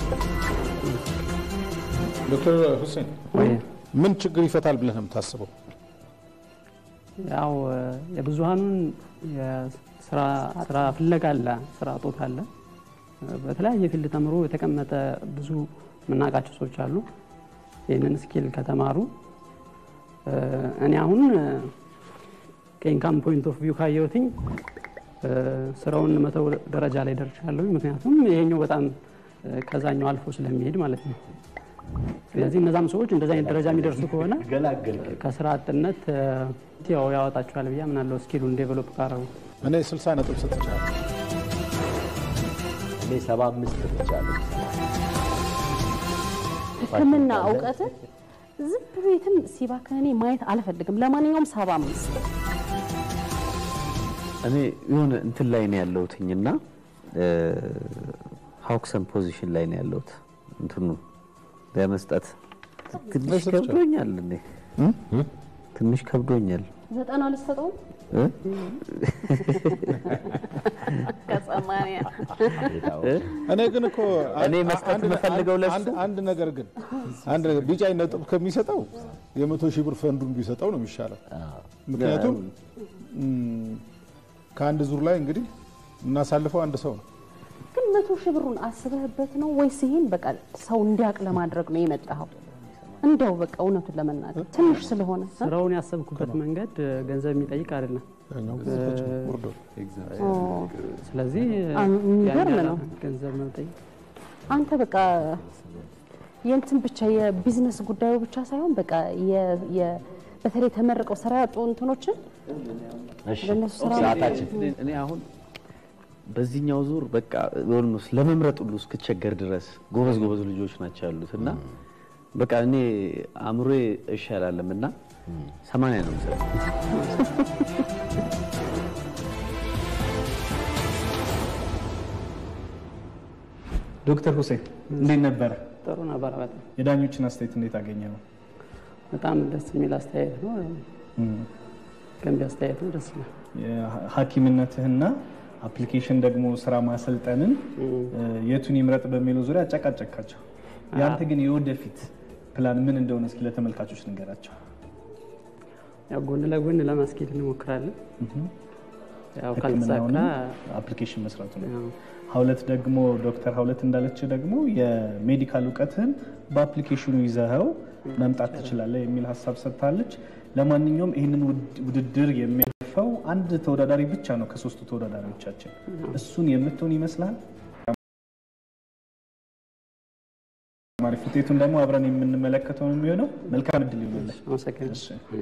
ዶክተር ሁሴን ምን ችግር ይፈታል ብለህ ነው የምታስበው? ያው የብዙሃኑን የስራ ስራ ፍለጋ አለ፣ ስራ እጦት አለ። በተለያየ ፊልድ ተምሮ የተቀመጠ ብዙ የምናውቃቸው ሰዎች አሉ። ይህንን ስኪል ከተማሩ እኔ አሁን ከኢንካም ፖይንት ኦፍ ቪው ካየሁትኝ ስራውን መተው ደረጃ ላይ ደርሻለሁ። ምክንያቱም ይሄኛው በጣም ከዛኛው አልፎ ስለሚሄድ ማለት ነው። ስለዚህ እነዛም ሰዎች እንደዚ አይነት ደረጃ የሚደርሱ ከሆነ ከስራ አጥነት ያው ያወጣቸዋል ብዬ አምናለሁ። ስኪሉን ዴቨሎፕ ካረጉ እኔ 60 ነጥብ ሰጥቻለሁ። እኔ ሰባ አምስት ሰጥቻለሁ። ሕክምና እውቀት ዝም ቤትም ሲባክን እኔ ማየት አልፈልግም። ለማንኛውም ሰባ አምስት እኔ የሆነ እንትን ላይ ነው ያለሁትኝና ሀውክሰን ፖዚሽን ላይ ነው ያለሁት እንትኑ ለመስጠት ትንሽ ከብዶኛል። እኔ ትንሽ ከብዶኛል። ዘጠና ልትሰጠው ከሰማንያ እኔ ግን እኮ እኔ መስጠት አንድ- የምፈልገው ለሱ- አንድ- አንድ ነገር ግን አንድ ነገር ቢጫ ነጥብ ከሚሰጠው የመቶ ሺህ ብር ፈንዱን ቢሰጠው ነው የሚሻለው። ምክንያቱም ም፣ ከአንድ ዙር ላይ እንግዲህ እናሳልፈው አንድ ሰው ነው። ግን መቶ ሺህ ብሩን አስበህበት ነው ወይስ ይሄን በቃ ሰው እንዲያውቅ ለማድረግ ነው የመጣኸው? እንደው በቃ እውነቱን ለመናገር ትንሽ ስለሆነ እ? ስራውን ያሰብኩበት መንገድ እ፣ ገንዘብ የሚጠይቅ አይደለም። ኦ፣ ስለዚህ አ- የሚገርም ያን ያህል ነው። ገንዘብ መጠየቅ አንተ በቃ የእንትን ብቻ የቢዝነስ ጉዳዩ ብቻ ሳይሆን በቃ የ- የ- በተለይ ተመርቀው ስራ ያጡ እንትኖችን ለእነሱ ስራ እኔ አሁን በዚህኛው ዙር በቃ ኦልሞስት ለመምረጥ ሁሉ እስክቸገር ድረስ ጎበዝ ጎበዝ ልጆች ናቸው ያሉት እና በቃ እኔ አእምሮዬ እሺ አላለም እና ሰማንያ ነው የምሰጠው። ዶክተር ሁሴን እንዴት ነበረ? ጥሩ ነበር። በጣም የዳኞችን አስተያየት እንዴት አገኘ ነው? በጣም ደስ የሚል አስተያየት ነው። ገንቢ አስተያየት ነው። ደስ ይላል። ሐኪምነትህና አፕሊኬሽን ደግሞ ስራ ማሰልጠንን የቱን ይምረጥ በሚለው ዙሪያ አጨቃጨካቸው። ያንተ ግን የወደፊት ፕላን ምን እንደሆነ እስኪ ለተመልካቾች ንገራቸው። ያው ጎን ለጎን ለማስኬድ እንሞክራለን። ያው ሕክምናውንም ካልተሳካ አፕሊኬሽን መስራቱ ነው። ሀውለት ደግሞ ዶክተር ሀውለት እንዳለች ደግሞ የሜዲካል እውቀትህን በአፕሊኬሽኑ ይዘኸው መምጣት ትችላለህ የሚል ሀሳብ ሰጥታለች። ለማንኛውም ይህንን ውድ- ውድድር የሚያልፈው አንድ ተወዳዳሪ ብቻ ነው ከሶስቱ ተወዳዳሪዎቻችን። እሱን የምትሆን ይመስላል? አሪፍ። ውጤቱን ደግሞ አብረን የምንመለከተው ነው የሚሆነው። መልካም እድል ይሆንልህ። አመሰግናለሁ።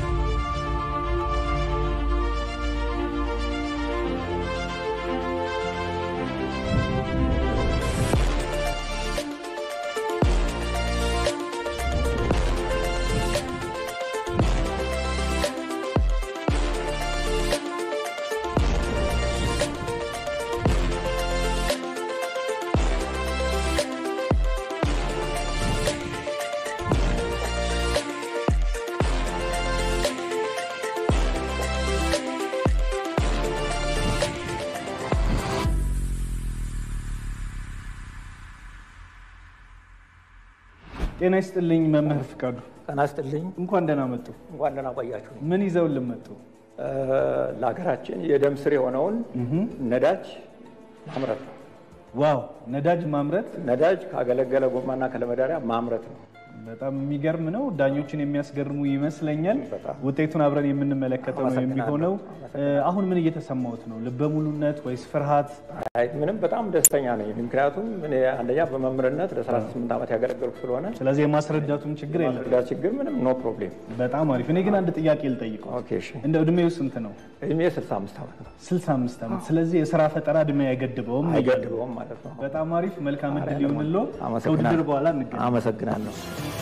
ጤና ይስጥልኝ መምህር ፍቃዱ። ጤና ይስጥልኝ። እንኳን ደህና መጡ። እንኳን ደህና ቆያችሁ። ምን ይዘውልን መጡ? ለሀገራችን የደም ስር የሆነውን ነዳጅ ማምረት ነው። ዋው! ነዳጅ ማምረት ነዳጅ ካገለገለ ጎማና ከለመዳሪያ ማምረት ነው። በጣም የሚገርም ነው። ዳኞችን የሚያስገርሙ ይመስለኛል። ውጤቱን አብረን የምንመለከተው ነው የሚሆነው። አሁን ምን እየተሰማዎት ነው? ልበ ሙሉነት ወይስ ፍርሃት? አይ ምንም በጣም ደስተኛ ነኝ። ምክንያቱም እኔ አንደኛ በመምህርነት ለ38 ዓመት ያገለገልኩ ስለሆነ ስለዚህ የማስረዳቱም ችግር የለም። ማስረዳት ችግር ምንም ኖ ፕሮብሌም። በጣም አሪፍ። እኔ ግን አንድ ጥያቄ ልጠይቀው። ኦኬ እሺ። እንደ እድሜው ስንት ነው? እድሜ 65 ዓመት ነው። 65 ዓመት። ስለዚህ የስራ ፈጠራ እድሜ አይገድበውም። አይገድበውም ማለት ነው። በጣም አሪፍ። መልካም እድል ይሁንልዎ። አመሰግናለሁ። ከውድድር በኋላ እንገናኝ። አመሰግናለሁ።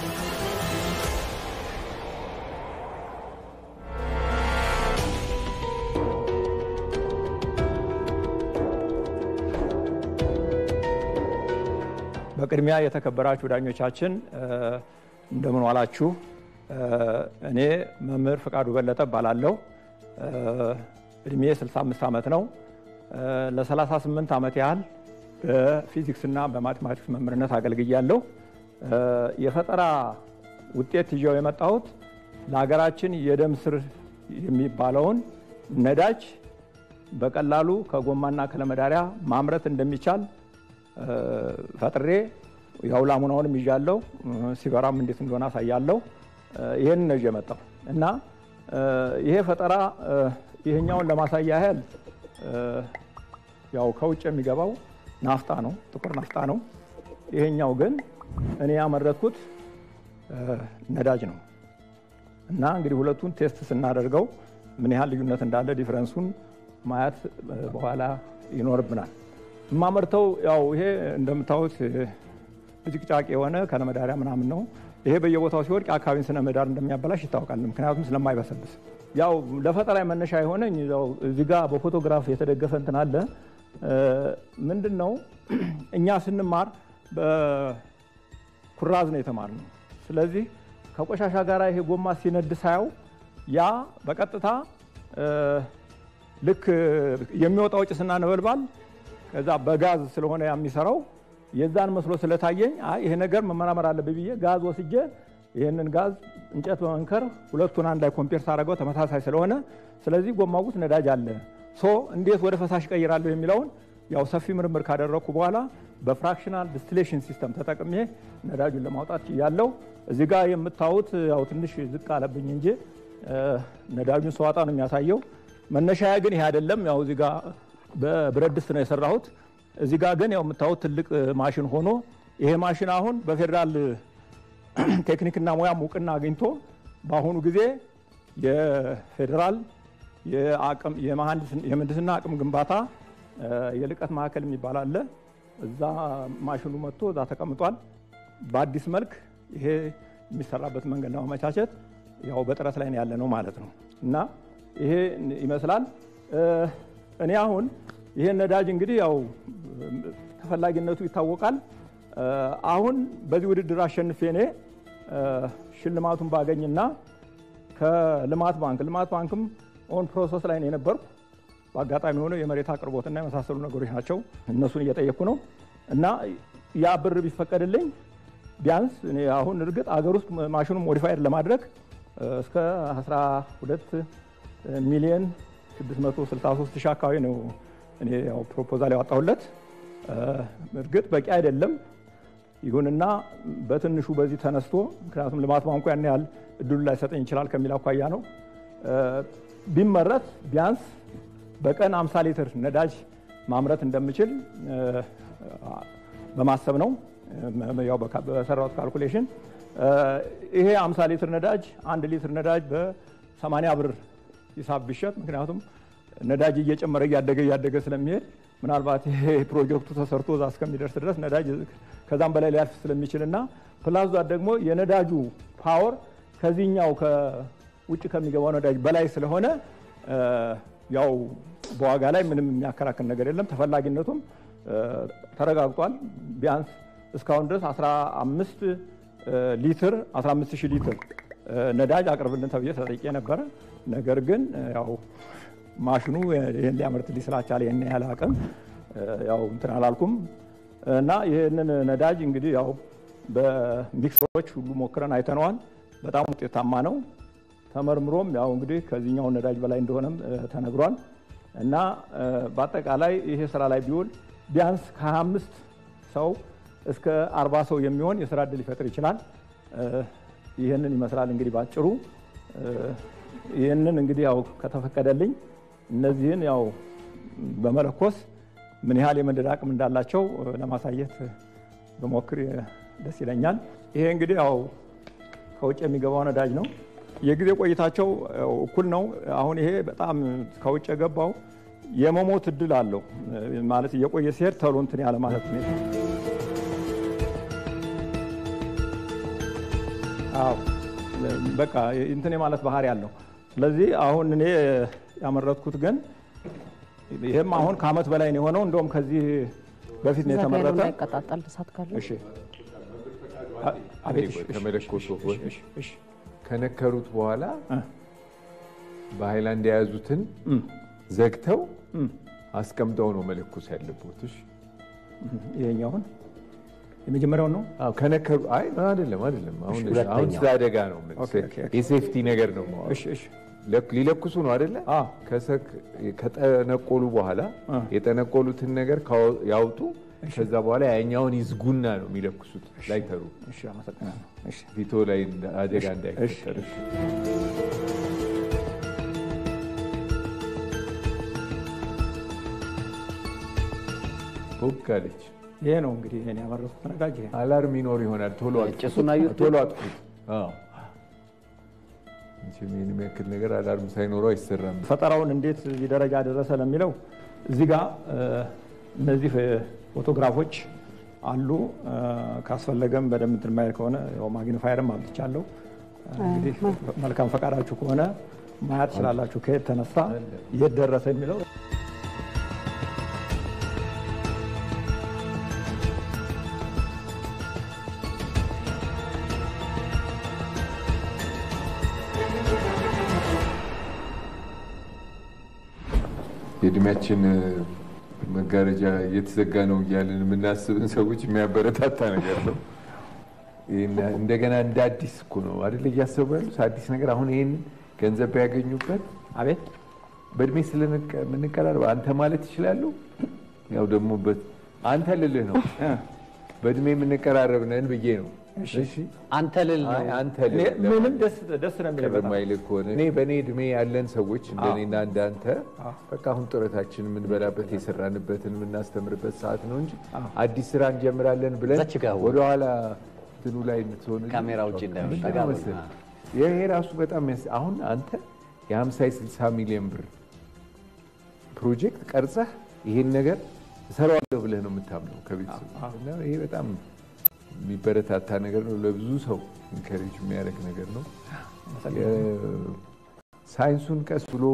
በቅድሚያ የተከበራችሁ ዳኞቻችን እንደምን ዋላችሁ። እኔ መምህር ፍቃዱ በለጠ እባላለሁ። እድሜ 65 ዓመት ነው። ለ38 ዓመት ያህል በፊዚክስና በማቴማቲክስ መምህርነት አገልግያለሁ። የፈጠራ ውጤት ይዤው የመጣሁት ለሀገራችን የደም ስር የሚባለውን ነዳጅ በቀላሉ ከጎማና ከለመዳሪያ ማምረት እንደሚቻል ፈጥሬ ያው ላሙናውንም ይዣለሁ። ሲበራም እንዴት እንደሆነ አሳያለሁ። ይህን ነው ይዤ የመጣው እና ይሄ ፈጠራ ይህኛውን ለማሳያ ያህል ያው ከውጭ የሚገባው ናፍጣ ነው፣ ጥቁር ናፍጣ ነው። ይሄኛው ግን እኔ ያመረትኩት ነዳጅ ነው እና እንግዲህ ሁለቱን ቴስት ስናደርገው ምን ያህል ልዩነት እንዳለ ዲፍረንሱን ማየት በኋላ ይኖርብናል። የማመርተው ያው ይሄ እንደምታዩት ብጭቅጫቅ የሆነ ከነመዳሪያ ምናምን ነው። ይሄ በየቦታው ሲወድቅ የአካባቢን ስነ ምህዳር እንደሚያበላሽ ይታወቃል። ምክንያቱም ስለማይበሰብስ ያው ለፈጠራ መነሻ የሆነኝ ያው እዚህ ጋር በፎቶግራፍ የተደገፈ እንትን አለ። ምንድን ነው እኛ ስንማር በኩራዝ ነው የተማርነው። ስለዚህ ከቆሻሻ ጋር ይሄ ጎማ ሲነድ ሳየው ያ በቀጥታ ልክ የሚወጣው ጭስና ነበልባል ከዛ በጋዝ ስለሆነ የሚሰራው የዛን መስሎ ስለታየኝ አይ ይሄ ነገር መመራመር አለብኝ ብዬ ጋዝ ወስጄ ይህንን ጋዝ እንጨት በመንከር ሁለቱን አንድ ላይ ኮምፔር ሳደርገው ተመሳሳይ ስለሆነ ስለዚህ ጎማው ውስጥ ነዳጅ አለ ሶ እንዴት ወደ ፈሳሽ ቀይራለሁ የሚለውን ያው ሰፊ ምርምር ካደረግኩ በኋላ በፍራክሽናል ዲስቲሌሽን ሲስተም ተጠቅሜ ነዳጁን ለማውጣት ያለው እዚህ ጋር የምታዩት ያው ትንሽ ዝቅ አለብኝ እንጂ ነዳጁን ሰዋጣ ነው የሚያሳየው። መነሻያ ግን ይሄ አይደለም። ያው እዚህ ጋር በብረት ድስት ነው የሰራሁት። እዚህ ጋር ግን ያው የምታዩት ትልቅ ማሽን ሆኖ ይሄ ማሽን አሁን በፌዴራል ቴክኒክና ሙያ እውቅና አግኝቶ በአሁኑ ጊዜ የፌዴራል የምህንድስና አቅም ግንባታ የልቀት ማዕከል የሚባል አለ። እዛ ማሽኑ መጥቶ እዛ ተቀምጧል። በአዲስ መልክ ይሄ የሚሰራበት መንገድ ለማመቻቸት ያው በጥረት ላይ ያለ ነው ማለት ነው እና ይሄ ይመስላል። እኔ አሁን ይሄን ነዳጅ እንግዲህ ያው ተፈላጊነቱ ይታወቃል። አሁን በዚህ ውድድር አሸንፌ እኔ ሽልማቱን ባገኝና ከልማት ባንክ ልማት ባንክም ኦን ፕሮሰስ ላይ ነው የነበርኩ። በአጋጣሚ ሆኖ የመሬት አቅርቦትና የመሳሰሉ ነገሮች ናቸው። እነሱን እየጠየቅኩ ነው እና ያ ብር ቢፈቀድልኝ ቢያንስ እኔ አሁን እርግጥ አገር ውስጥ ማሽኑን ሞዲፋይድ ለማድረግ እስከ 12 ሚሊዮን 663 ሺህ አካባቢ ነው እኔ ያው ፕሮፖዛል ያወጣሁለት። እርግጥ በቂ አይደለም። ይሁንና በትንሹ በዚህ ተነስቶ ምክንያቱም ልማት ባንኩ ያን ያህል እድሉ ላይሰጠኝ ይችላል ከሚል አኳያ ነው ቢመረት ቢያንስ በቀን 50 ሊትር ነዳጅ ማምረት እንደምችል በማሰብ ነው ያው በሰራሁት ካልኩሌሽን ይሄ 50 ሊትር ነዳጅ አንድ ሊትር ነዳጅ በ80 ብር ሂሳብ ቢሸጥ ምክንያቱም ነዳጅ እየጨመረ እያደገ እያደገ ስለሚሄድ ምናልባት ይሄ ፕሮጀክቱ ተሰርቶ እዛ እስከሚደርስ ድረስ ነዳጅ ከዛም በላይ ሊያልፍ ስለሚችል እና ፕላስ ደግሞ የነዳጁ ፓወር ከዚህኛው ከውጭ ከሚገባው ነዳጅ በላይ ስለሆነ ያው በዋጋ ላይ ምንም የሚያከራክር ነገር የለም። ተፈላጊነቱም ተረጋግጧል። ቢያንስ እስካሁን ድረስ 15 ሊትር 15 ሺህ ሊትር ነዳጅ አቅርብልን ተብዬ ተጠይቄ ነበረ። ነገር ግን ያው ማሽኑ ይህን ሊያመርትልኝ ስላልቻለ ይህን ያህል አቅም ያው እንትን አላልኩም እና ይህንን ነዳጅ እንግዲህ ያው በሚክሰሮች ሁሉ ሞክረን አይተነዋል። በጣም ውጤታማ ነው። ተመርምሮም ያው እንግዲህ ከዚህኛው ነዳጅ በላይ እንደሆነም ተነግሯል እና በአጠቃላይ ይሄ ስራ ላይ ቢውል ቢያንስ ከ25 ሰው እስከ 40 ሰው የሚሆን የስራ እድል ሊፈጥር ይችላል። ይህንን ይመስላል እንግዲህ ባጭሩ። ይህንን እንግዲህ ያው ከተፈቀደልኝ እነዚህን ያው በመለኮስ ምን ያህል የመንደድ አቅም እንዳላቸው ለማሳየት በሞክር ደስ ይለኛል። ይሄ እንግዲህ ያው ከውጭ የሚገባው ነዳጅ ነው። የጊዜ ቆይታቸው እኩል ነው። አሁን ይሄ በጣም ከውጭ የገባው የመሞት እድል አለው ማለት እየቆየ ሲሄድ ተሎ እንትን ያለ ማለት ሁኔታ አዎ በቃ እንትን የማለት ባህሪ ያለው። ስለዚህ አሁን እኔ ያመረትኩት ግን ይህም አሁን ከአመት በላይ ነው የሆነው። እንደውም ከዚህ በፊት ነው የተመረተ። ይቀጣጣል እሳት ካለ እሺ አቤት ከመለኮሶ ከነከሩት በኋላ በሃይላንድ የያዙትን ዘግተው አስቀምጠው ነው መለኮስ ያለበት። እሺ ይሄኛውን የመጀመሪያውን ነው አዎ ከነከሩ አይ አይደለም አይደለም አሁን አሁን ስለ አደጋ ነው የሴፍቲ ነገር ነው እሺ እሺ ሊለኩሱ ነው አይደለ ከጠነቆሉ በኋላ የጠነቆሉትን ነገር ያውጡ ከዛ በኋላ ያኛውን ይዝጉና ነው የሚለኩሱት ላይተሩ እሺ አመሰግናለሁ እሺ ፊቶ ላይ አደጋ እንዳይፈጠር ቦግ አለች ይሄ ነው እንግዲህ እኔ ያመረቱት ነዳጅ ይሄ አላርም ይኖር ይሆናል ቶሎ ጭሱን አዩት? ቶሎ አጥፉት ይህን የሚያክል ነገር አላርም ሳይኖረው አይሰራም ፈጠራውን እንዴት እዚህ ደረጃ ደረሰ ለሚለው እዚህ ጋር እነዚህ ፎቶግራፎች አሉ። ካስፈለገም በደንብ እንትን ማየት ከሆነ ያው ማግኒፋየርም አምጥቻለሁ። እንግዲህ መልካም ፈቃዳችሁ ከሆነ ማየት ትችላላችሁ፣ ከየት ተነሳ የት ደረሰ የሚለው የእድሜያችን መጋረጃ እየተዘጋ ነው እያለን የምናስብን ሰዎች የሚያበረታታ ነገር ነው። እንደገና እንደ አዲስ እኮ ነው አይደል እያሰቡ ያሉት አዲስ ነገር። አሁን ይህን ገንዘብ ቢያገኙበት አቤት በእድሜ ስለምንቀራረብ አንተ ማለት ይችላሉ። ያው ደግሞ አንተ ልልህ ነው በእድሜ የምንቀራረብ ነን ብዬ ነው። አንተ ልል ነው አንተ ምንም ደስ ነው የሚለው በማይልህ ከሆነ እኔ በእኔ እድሜ ያለን ሰዎች እንደኔና እንዳንተ በቃ አሁን ጡረታችን የምንበላበት የሰራንበትን የምናስተምርበት ሰዓት ነው እንጂ አዲስ ስራ እንጀምራለን ብለን ወደኋላ እንትኑ ላይ እንትሆን ካሜራ ውጭ ይሄ ራሱ በጣም አሁን አንተ የ50 የ60 ሚሊዮን ብር ፕሮጀክት ቀርጸህ ይሄን ነገር እሰራዋለሁ ብለህ ነው የምታምነው ከቤተሰብ ይሄ በጣም የሚበረታታ ነገር ነው። ለብዙ ሰው ኢንከሬጅ የሚያደርግ ነገር ነው። ሳይንሱን ቀስ ብሎ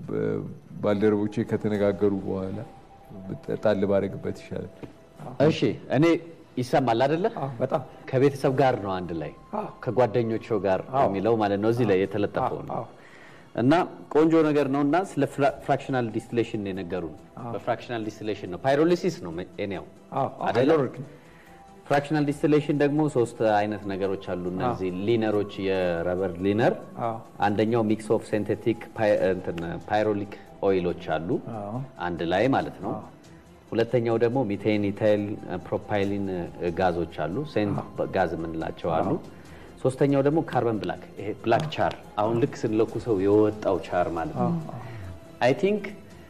ባልደረቦቼ ከተነጋገሩ በኋላ ጣል ባደርግበት ይሻላል። እሺ እኔ ይሰማል አይደለ? በጣም ከቤተሰብ ጋር ነው አንድ ላይ ከጓደኞቹ ጋር የሚለው ማለት ነው። እዚህ ላይ የተለጠፈው ነው እና ቆንጆ ነገር ነው እና ስለ ፍራክሽናል ዲስቲሌሽን ነው የነገሩን። በፍራክሽናል ዲስቲሌሽን ነው ፓይሮሊሲስ ነው ኔው አይደለ? ፍራክሽናል ዲስቲሌሽን ደግሞ ሶስት አይነት ነገሮች አሉ። እነዚህ ሊነሮች የረበር ሊነር፣ አንደኛው ሚክስ ኦፍ ሴንቴቲክ ፓይሮሊክ ኦይሎች አሉ አንድ ላይ ማለት ነው። ሁለተኛው ደግሞ ሚቴን፣ ኢታይል፣ ፕሮፓይሊን ጋዞች አሉ፣ ሴንት ጋዝ የምንላቸው አሉ። ሶስተኛው ደግሞ ካርበን ብላክ፣ ይሄ ብላክ ቻር አሁን ልክ ስንለኩ ሰው የወጣው ቻር ማለት ነው። አይ ቲንክ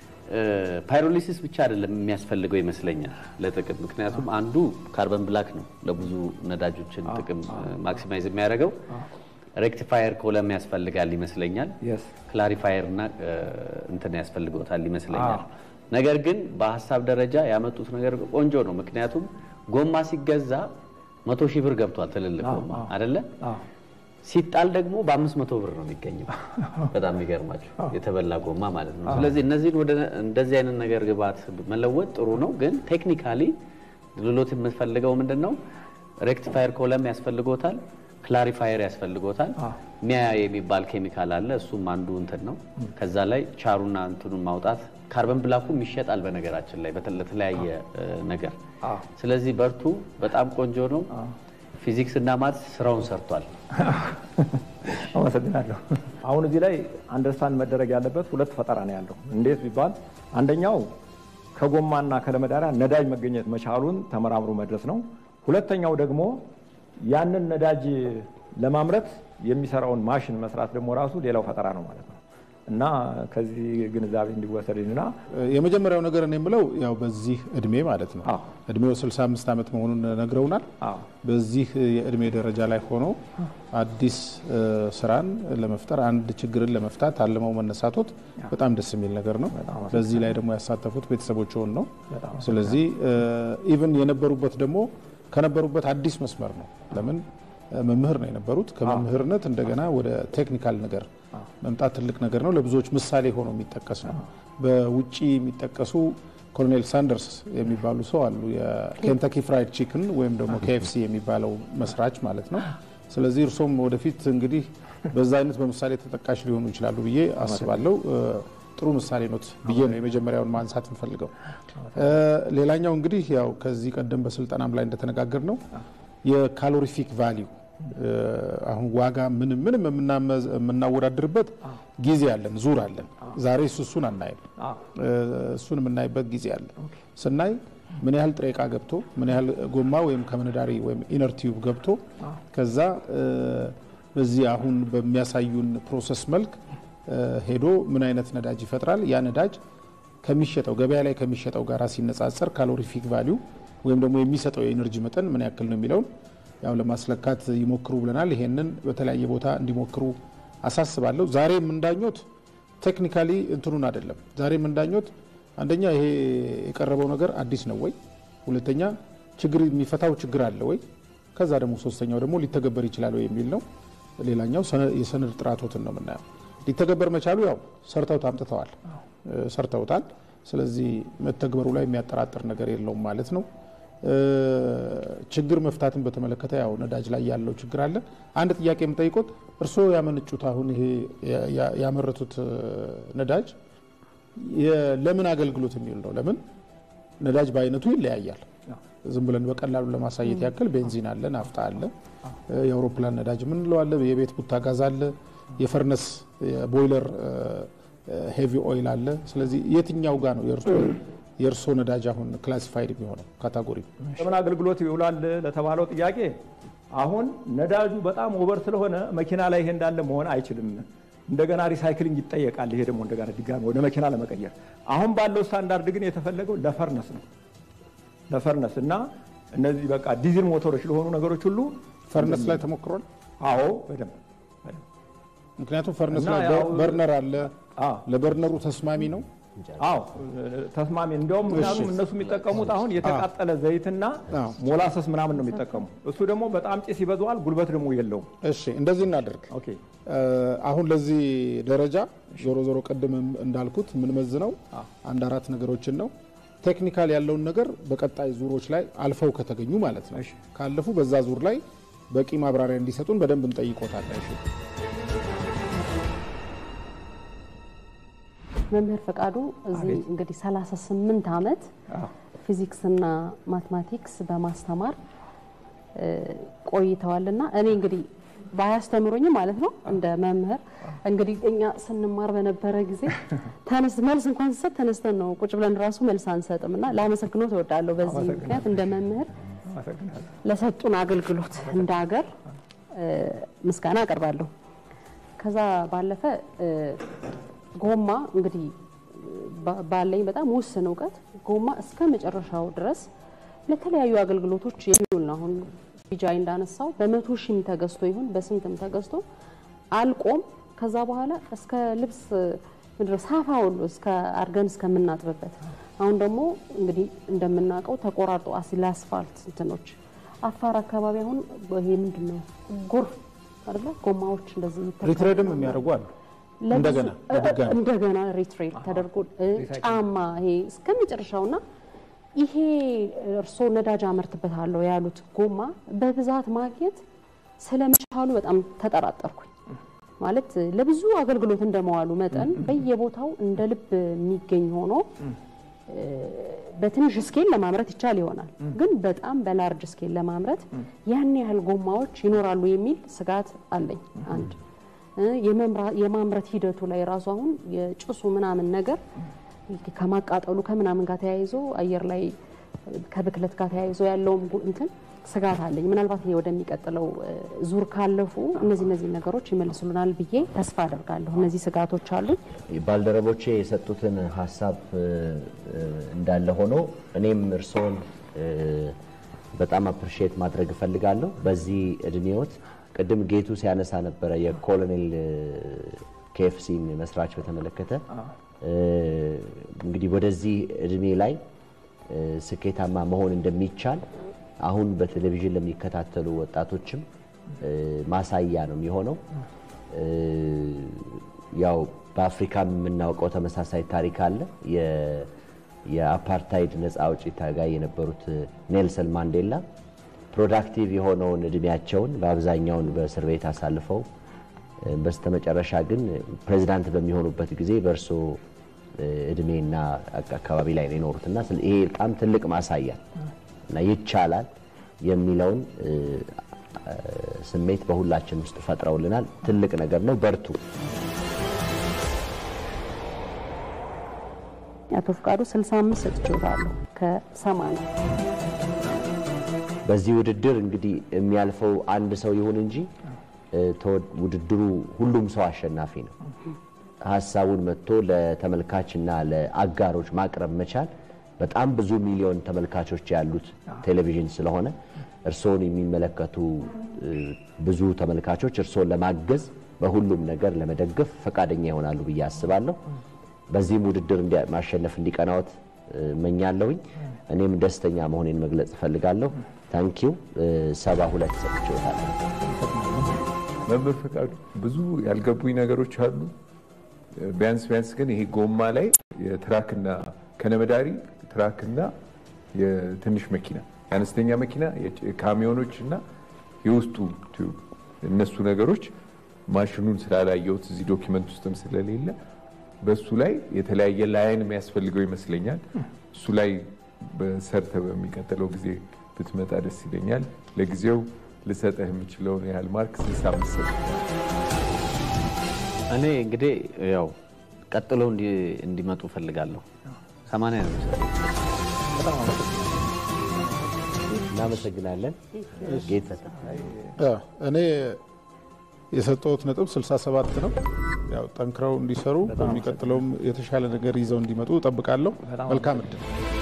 ፓይሮሊሲስ ብቻ አይደለም የሚያስፈልገው ይመስለኛል ለጥቅም። ምክንያቱም አንዱ ካርበን ብላክ ነው ለብዙ ነዳጆችን ጥቅም ማክሲማይዝ የሚያደርገው። ሬክቲፋየር ኮለም ያስፈልጋል ይመስለኛል። ክላሪፋየር እና እንትን ያስፈልገውታል ይመስለኛል። ነገር ግን በሀሳብ ደረጃ ያመጡት ነገር ቆንጆ ነው። ምክንያቱም ጎማ ሲገዛ መቶ ሺህ ብር ገብቷል ትልልቅ ጎማ አይደለ? ሲጣል ደግሞ በአምስት መቶ ብር ነው የሚገኘው። በጣም የሚገርማቸው የተበላ ጎማ ማለት ነው። ስለዚህ እነዚህን ወደ እንደዚህ አይነት ነገር ግብዓት መለወጥ ጥሩ ነው። ግን ቴክኒካሊ ልሎት የምፈልገው ምንድን ነው? ሬክቲፋየር ኮለም ያስፈልጎታል፣ ክላሪፋየር ያስፈልጎታል። ሚያ የሚባል ኬሚካል አለ። እሱም አንዱ እንትን ነው። ከዛ ላይ ቻሩና እንትኑን ማውጣት ካርበን ብላኩም ይሸጣል በነገራችን ላይ ለተለያየ ነገር። ስለዚህ በርቱ፣ በጣም ቆንጆ ነው። ፊዚክስ እና ማትስ ስራውን ሰርቷል። አመሰግናለሁ። አሁን እዚህ ላይ አንደርስታንድ መደረግ ያለበት ሁለት ፈጠራ ነው ያለው። እንዴት ቢባል አንደኛው ከጎማና ከለመዳሪያ ነዳጅ መገኘት መቻሉን ተመራምሮ መድረስ ነው። ሁለተኛው ደግሞ ያንን ነዳጅ ለማምረት የሚሰራውን ማሽን መስራት ደግሞ ራሱ ሌላው ፈጠራ ነው ማለት ነው እና ከዚህ ግንዛቤ እንዲወሰድና የመጀመሪያው ነገር እኔ የምለው ያው በዚህ እድሜ ማለት ነው እድሜው 65 ዓመት መሆኑን ነግረውናል። በዚህ የእድሜ ደረጃ ላይ ሆኖ አዲስ ስራን ለመፍጠር አንድ ችግርን ለመፍታት አልመው መነሳቶት በጣም ደስ የሚል ነገር ነው። በዚህ ላይ ደግሞ ያሳተፉት ቤተሰቦችውን ነው። ስለዚህ ኢቭን የነበሩበት ደግሞ ከነበሩበት አዲስ መስመር ነው። ለምን መምህር ነው የነበሩት። ከመምህርነት እንደገና ወደ ቴክኒካል ነገር መምጣት ትልቅ ነገር ነው። ለብዙዎች ምሳሌ ሆኖ የሚጠቀስ ነው። በውጭ የሚጠቀሱ ኮሎኔል ሳንደርስ የሚባሉ ሰው አሉ። የኬንታኪ ፍራይድ ቺክን ወይም ደግሞ ኬኤፍሲ የሚባለው መስራች ማለት ነው። ስለዚህ እርሶም ወደፊት እንግዲህ በዛ አይነት በምሳሌ ተጠቃሽ ሊሆኑ ይችላሉ ብዬ አስባለሁ። ጥሩ ምሳሌ ኖት ብዬ ነው የመጀመሪያውን ማንሳት እንፈልገው። ሌላኛው እንግዲህ ያው ከዚህ ቀደም በስልጠናም ላይ እንደተነጋገር ነው የካሎሪፊክ ቫሊዩ አሁን ዋጋ ምንም ምንም የምናወዳድርበት ጊዜ አለን፣ ዙር አለን። ዛሬ እሱን አናይም። እሱን የምናይበት ጊዜ አለ። ስናይ ምን ያህል ጥሬ ዕቃ ገብቶ ምን ያህል ጎማ ወይም ከመነዳሪ ወይም ኢነር ቲዩብ ገብቶ ከዛ በዚህ አሁን በሚያሳዩን ፕሮሰስ መልክ ሄዶ ምን አይነት ነዳጅ ይፈጥራል። ያ ነዳጅ ከሚሸጠው ገበያ ላይ ከሚሸጠው ጋር ሲነጻጸር ካሎሪፊክ ቫሊዩ ወይም ደግሞ የሚሰጠው የኤነርጂ መጠን ምን ያክል ነው የሚለውን ያው ለማስለካት ይሞክሩ ብለናል። ይሄንን በተለያየ ቦታ እንዲሞክሩ አሳስባለሁ። ዛሬ የምንዳኞት ቴክኒካሊ እንትኑን አይደለም። ዛሬ የምንዳኞት አንደኛ ይሄ የቀረበው ነገር አዲስ ነው ወይ፣ ሁለተኛ ችግር የሚፈታው ችግር አለ ወይ፣ ከዛ ደግሞ ሶስተኛው ደግሞ ሊተገበር ይችላል ወይ የሚል ነው። ሌላኛው የሰነድ ጥራቶትን ነው የምናየው። ሊተገበር መቻሉ ያው ሰርተውት አምጥተዋል፣ ሰርተውታል። ስለዚህ መተግበሩ ላይ የሚያጠራጥር ነገር የለውም ማለት ነው። ችግር መፍታትን በተመለከተ ያው ነዳጅ ላይ ያለው ችግር አለ። አንድ ጥያቄ የምጠይቆት እርስዎ ያመነጩት አሁን ይሄ ያመረቱት ነዳጅ የ- ለምን አገልግሎት የሚውል ነው። ለምን ነዳጅ በአይነቱ ይለያያል። ዝም ብለን በቀላሉ ለማሳየት ያክል ቤንዚን አለ፣ ናፍጣ አለ፣ የአውሮፕላን ነዳጅ የምንለው አለ፣ የቤት ቡታ ጋዝ አለ፣ የፈርነስ የቦይለር ሄቪ ኦይል አለ። ስለዚህ የትኛው ጋር ነው የእርሶ ነዳጅ አሁን ክላሲፋይድ የሚሆነው ካታጎሪ? ለምን አገልግሎት ይውላል ለተባለው ጥያቄ አሁን ነዳጁ በጣም ኦቨር ስለሆነ መኪና ላይ ይሄ እንዳለ መሆን አይችልም። እንደገና ሪሳይክሊንግ ይጠየቃል። ይሄ ደግሞ እንደገና ድጋሚ ወደ መኪና ለመቀየር አሁን ባለው ስታንዳርድ ግን የተፈለገው ለፈርነስ ነው ለፈርነስ እና እነዚህ በቃ ዲዝል ሞተሮች ለሆኑ ነገሮች ሁሉ ፈርነስ ላይ ተሞክሯል። አዎ በደንብ ምክንያቱም ፈርነስ እና ላይ ያው- በርነር አለ። ለበርነሩ ተስማሚ ነው። አዎ ተስማሚ። እንዲያውም ምክንያቱም እሺ። እነሱ የሚጠቀሙት አሁን የተቃጠለ ዘይትና ሞላሰስ ምናምን ነው የሚጠቀሙ። እሱ ደግሞ በጣም ጭስ ይበዛዋል፣ ጉልበት ደግሞ የለውም። እሺ እንደዚህ እናደርግ። አሁን ለዚህ ደረጃ ዞሮ ዞሮ ቅድምም እንዳልኩት የምንመዝነው አንድ አራት ነገሮችን ነው። ቴክኒካል ያለውን ነገር በቀጣይ ዙሮች ላይ አልፈው ከተገኙ ማለት ነው። ካለፉ በዛ ዙር ላይ በቂ ማብራሪያ እንዲሰጡን በደንብ እንጠይቆታለን። መምህር ፈቃዱ እዚህ እንግዲህ 38 ዓመት ፊዚክስና ማትማቲክስ በማስተማር እ፣ ቆይተዋልና እኔ እንግዲህ ባያስተምሩኝም ማለት ነው እንደ መምህር እንግዲህ እኛ ስንማር በነበረ ጊዜ ተነስ መልስ እንኳን ስሰጥ ተነስተን ነው ቁጭ ብለን ራሱ መልስ አንሰጥም እና ላመሰግኖት እወዳለሁ። በዚህ ምክንያት እንደ መምህር ለሰጡን አገልግሎት እንደ ሀገር እ፣ ምስጋና አቀርባለሁ። ከዛ ባለፈ እ፣ ጎማ እንግዲህ ባ- ባለኝ በጣም ውስን እውቀት ጎማ እስከ መጨረሻው ድረስ ለተለያዩ አገልግሎቶች የሚውል ነው። አሁን ቢጃይ እንዳነሳው በመቶ ሺህም ተገዝቶ ይሁን በስንትም ተገዝቶ አልቆም ከዛ በኋላ እስከ ልብስ ምድረ ሳፋ ሁሉ እስከ አድርገን እስከምናጥብበት አሁን ደግሞ እንግዲህ እንደምናውቀው ተቆራርጦ አስ- ለአስፋልት እንትኖች አፋር አካባቢ አሁን ይሄ ምንድን ነው ጎርፍ አይደለ ጎማዎች እንደዚህ ይተካሉ። ሪትሬድም የሚያደርጉ አሉ። ለብዙ- እንደገና በድጋሚ እንደገና ሪትሬድ ተደርጎ እ፣ ጫማ ይሄ እስከ መጨረሻውና ይሄ እርስዎ ነዳጅ አመርትበታለሁ ያሉት ጎማ በብዛት ማግኘት ስለመቻሉ በጣም ተጠራጠርኩኝ። ማለት ለብዙ አገልግሎት እንደመዋሉ መጠን በየቦታው እንደ ልብ የሚገኝ ሆኖ እ፣ በትንሽ ስኬል ለማምረት ይቻል ይሆናል፣ ግን በጣም በላርጅ ስኬል ለማምረት ያን ያህል ጎማዎች ይኖራሉ የሚል ስጋት አለኝ። አንድ እ፣ የመምራ- የማምረት ሂደቱ ላይ ራሱ አሁን የጭሱ ምናምን ነገር ከማቃጠሉ ከምናምን ጋር ተያይዞ አየር ላይ ከብክለት ጋር ተያይዞ ያለውም ጉ- እንትን ስጋት አለኝ። ምናልባት ይሄ ወደሚቀጥለው እ፣ ዙር ካለፉ እነዚህ እነዚህ ነገሮች ይመልሱልናል ብዬ ተስፋ አደርጋለሁ። እነዚህ ስጋቶች አሉ። ባልደረቦቼ የሰጡትን ሀሳብ እ፣ እ፣ እንዳለ ሆኖ እኔም እርስዎን እ፣ በጣም አፕሪሺየት ማድረግ እፈልጋለሁ። በዚህ እድሜዎት ቅድም ጌቱ ሲያነሳ ነበረ የኮሎኔል ኬኤፍሲን መስራች በተመለከተ እ፣ እንግዲህ ወደዚህ እድሜ ላይ እ፣ ስኬታማ መሆን እንደሚቻል አሁን በቴሌቪዥን ለሚከታተሉ ወጣቶችም እ፣ ማሳያ ነው የሚሆነው። እ፣ ያው በአፍሪካም የምናውቀው ተመሳሳይ ታሪክ አለ። የ- የአፓርታይድ ነፃ አውጪ ታጋይ የነበሩት ኔልሰን ማንዴላ ፕሮዳክቲቭ የሆነውን እድሜያቸውን በአብዛኛውን በእስር ቤት አሳልፈው እ፣ በስተመጨረሻ ግን ፕሬዚዳንት በሚሆኑበት ጊዜ በእርሶ እ፣ እድሜና አቅ- አካባቢ ላይ ነው የኖሩት እና ስለ- ይሄ በጣም ትልቅ ማሳያ እና ይቻላል የሚለውን እ፣ እ፣ ስሜት በሁላችን ውስጥ ፈጥረውልናል። ትልቅ ነገር ነው። በርቱ። አቶ ፍቃዱ 65 ሰጥቼዋለሁ ከ80 በዚህ ውድድር እንግዲህ የሚያልፈው አንድ ሰው ይሁን እንጂ እ፣ ተወ- ውድድሩ ሁሉም ሰው አሸናፊ ነው። ሀሳቡን መጥቶ ለተመልካችና ለአጋሮች ማቅረብ መቻል በጣም ብዙ ሚሊዮን ተመልካቾች ያሉት ቴሌቪዥን ስለሆነ እርስዎን የሚመለከቱ እ፣ ብዙ ተመልካቾች እርስዎን ለማገዝ በሁሉም ነገር ለመደገፍ ፈቃደኛ ይሆናሉ ብዬ አስባለሁ። በዚህም ውድድር እንዲያ- ማሸነፍ እንዲቀናዎት እ፣ እመኛለሁኝ። እኔም ደስተኛ መሆኔን መግለጽ እፈልጋለሁ። ታንኪው ሰባ ሁለት ሰጥቼዎታለሁ። መምህር ፈቃዱ ብዙ ያልገቡኝ ነገሮች አሉ። ቢያንስ ቢያንስ ግን ይሄ ጎማ ላይ የትራክና ከነመዳሪ ትራክና የትንሽ መኪና የአነስተኛ መኪና የጭ- ካሚዮኖች እና የውስጡ ቲዩብ እነሱ ነገሮች ማሽኑን ስላላየሁት እዚህ ዶኪመንት ውስጥም ስለሌለ በሱ ላይ የተለያየ ላይን የሚያስፈልገው ይመስለኛል። እሱ ላይ በሰርተ በሚቀጥለው ጊዜ ብትመጣ ደስ ይለኛል። ለጊዜው ልሰጠህ የምችለውን ያህል ማርክ 65 ሰጥቻለሁ። እኔ እንግዲህ ያው ቀጥሎ እንዲ- እንዲመጡ ፈልጋለሁ። ሰማንያ ነው የምሰጠው። እናመሰግናለን። ጌታ ያ፣ እኔ የሰጠሁት ነጥብ 67 ነው። ያው ጠንክረው እንዲሰሩ በሚቀጥለውም የተሻለ ነገር ይዘው እንዲመጡ እጠብቃለሁ። መልካም እድል።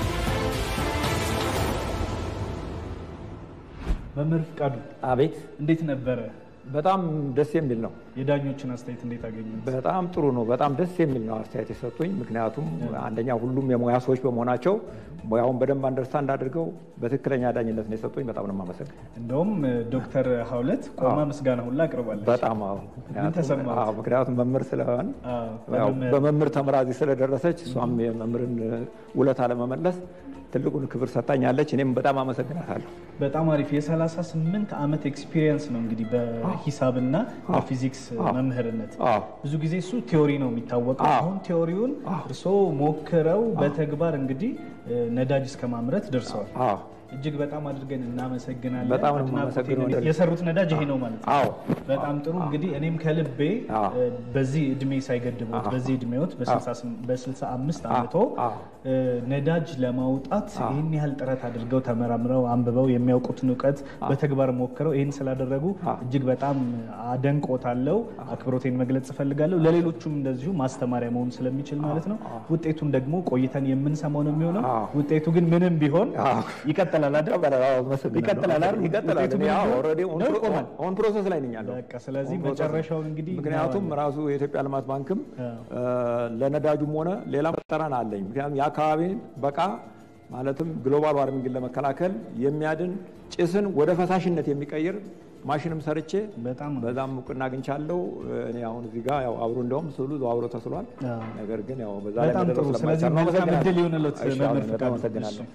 መምህር ፍቃዱ አቤት እንዴት ነበረ? በጣም ደስ የሚል ነው። የዳኞችን አስተያየት እንዴት አገኙ? በጣም ጥሩ ነው። በጣም ደስ የሚል ነው አስተያየት የሰጡኝ። ምክንያቱም አንደኛ ሁሉም የሙያ ሰዎች በመሆናቸው ሙያውን በደንብ አንደርስታንድ አድርገው በትክክለኛ ዳኝነት ነው የሰጡኝ። በጣም ነው የማመሰግን። እንደውም ዶክተር ሀውለት ቆማ ምስጋና ሁላ አቅርባለች። በጣም አዎ። ምን ተሰማት? አዎ፣ ምክንያቱም መምህር ስለሆን አዎ፣ ያው በመምህር- በመምህር ተምራ እዚህ ስለደረሰች እሷም የመምህርን ውለታ ለመመለስ ትልቁን ክብር ሰጣኛለች። እኔም በጣም አመሰግናታለሁ። በጣም አሪፍ የ38 ዓመት ኤክስፒሪየንስ ነው እንግዲህ በሂሳብና በፊዚክስ መምህርነት። ብዙ ጊዜ እሱ ቲዮሪ ነው የሚታወቀው። አሁን ቲዮሪውን እርስዎ ሞክረው በተግባር እንግዲህ እ፣ ነዳጅ እስከ ማምረት ደርሰዋል። እጅግ በጣም አድርገን እናመሰግናለን። በጣም ነው አድናቆቴን የማመሰግነው። እኔ- የሰሩት ነዳጅ ይሄ ነው ማለት ነው። አዎ። በጣም ጥሩ እንግዲህ እኔም ከልቤ እ፣ በዚህ እድሜ ሳይገድቦት በዚህ እድሜዎት በ65 ዓመቶ እ፣ ነዳጅ ለማውጣት ይህን ያህል ጥረት አድርገው ተመራምረው አንብበው የሚያውቁትን እውቀት በተግባር ሞክረው ይህን ስላደረጉ እጅግ በጣም አደንቆታለሁ። አክብሮቴን መግለጽ እፈልጋለሁ። ለሌሎቹም እንደዚሁ ማስተማሪያ መሆን ስለሚችል ማለት ነው። ውጤቱን ደግሞ ቆይተን የምንሰማው ነው የሚሆነው። ውጤቱ ግን ምንም ቢሆን ይቀጥላል አይደል? ይቀጥላል አይደል? ይቀጥላል። ውጤቱ እኔ ምንም አዎ፣ ቢሆን ኦልሬዲ ነው ይቆማል። ኦን ፕሮሰስ ላይ ነኝ ያለው። በቃ ስለዚህ ኦን ፕሮሰስ። መጨረሻውን እንግዲህ ምክንያቱም እናየዋለን። ራሱ የኢትዮጵያ ልማት ባንክም እ፣ ለነዳጁም ሆነ ሌላ ጠረን አለኝ። ምክንያቱም የአካባቢን በቃ ማለትም ግሎባል ዋርሚንግን ለመከላከል የሚያድን ጭስን ወደ ፈሳሽነት የሚቀይር ማሽንም ሰርቼ በዛም እውቅና አግኝቻለሁ። እኔ አሁን እዚህ ጋር ያው አብሮ እንደውም ስዕሉ አብሮ ተስሏል። ነገር ግን ያው በዛ ላይ በጣም መድረስ ጥሩ። ስለዚህ ስለማይቻል ነው። መልካም አመሰግናለሁ። እድል ይሁንልዎት እሺ፣ መምህር በጣም ፍቃዱ። አመሰግናለሁ።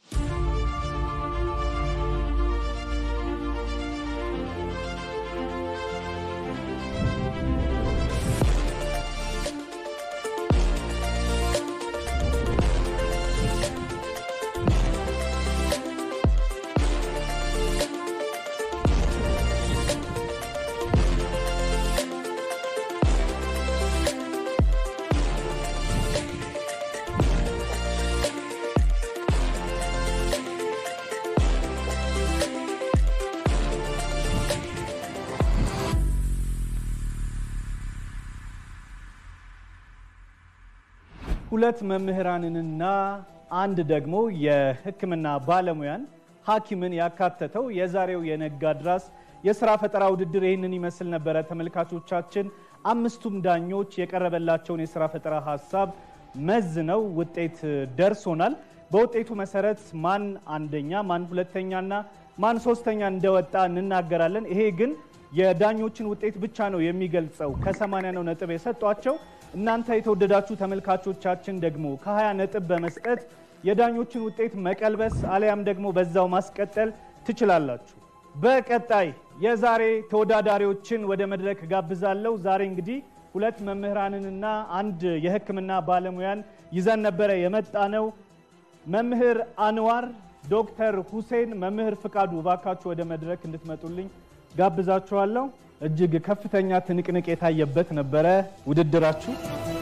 ሁለት መምህራንንና አንድ ደግሞ የሕክምና ባለሙያን ሐኪምን ያካተተው የዛሬው የነጋድራስ የስራ ፈጠራ ውድድር ይህንን ይመስል ነበረ። ተመልካቾቻችን አምስቱም ዳኞች የቀረበላቸውን የስራ ፈጠራ ሀሳብ መዝነው ውጤት ደርሶናል። በውጤቱ መሰረት ማን አንደኛ፣ ማን ሁለተኛና ማን ሶስተኛ እንደወጣ እንናገራለን። ይሄ ግን የዳኞችን ውጤት ብቻ ነው የሚገልጸው። ከ80 ነው ነጥብ የሰጧቸው። እናንተ የተወደዳችሁ ተመልካቾቻችን ደግሞ ከ20 ነጥብ በመስጠት የዳኞችን ውጤት መቀልበስ አሊያም ደግሞ በዛው ማስቀጠል ትችላላችሁ። በቀጣይ የዛሬ ተወዳዳሪዎችን ወደ መድረክ ጋብዛለሁ። ዛሬ እንግዲህ ሁለት መምህራንንና አንድ የሕክምና ባለሙያን ይዘን ነበረ የመጣ ነው። መምህር አንዋር፣ ዶክተር ሁሴን፣ መምህር ፍቃዱ እባካችሁ ወደ መድረክ እንድትመጡልኝ ጋብዛችኋለሁ። እጅግ ከፍተኛ ትንቅንቅ የታየበት ነበረ ውድድራችሁ።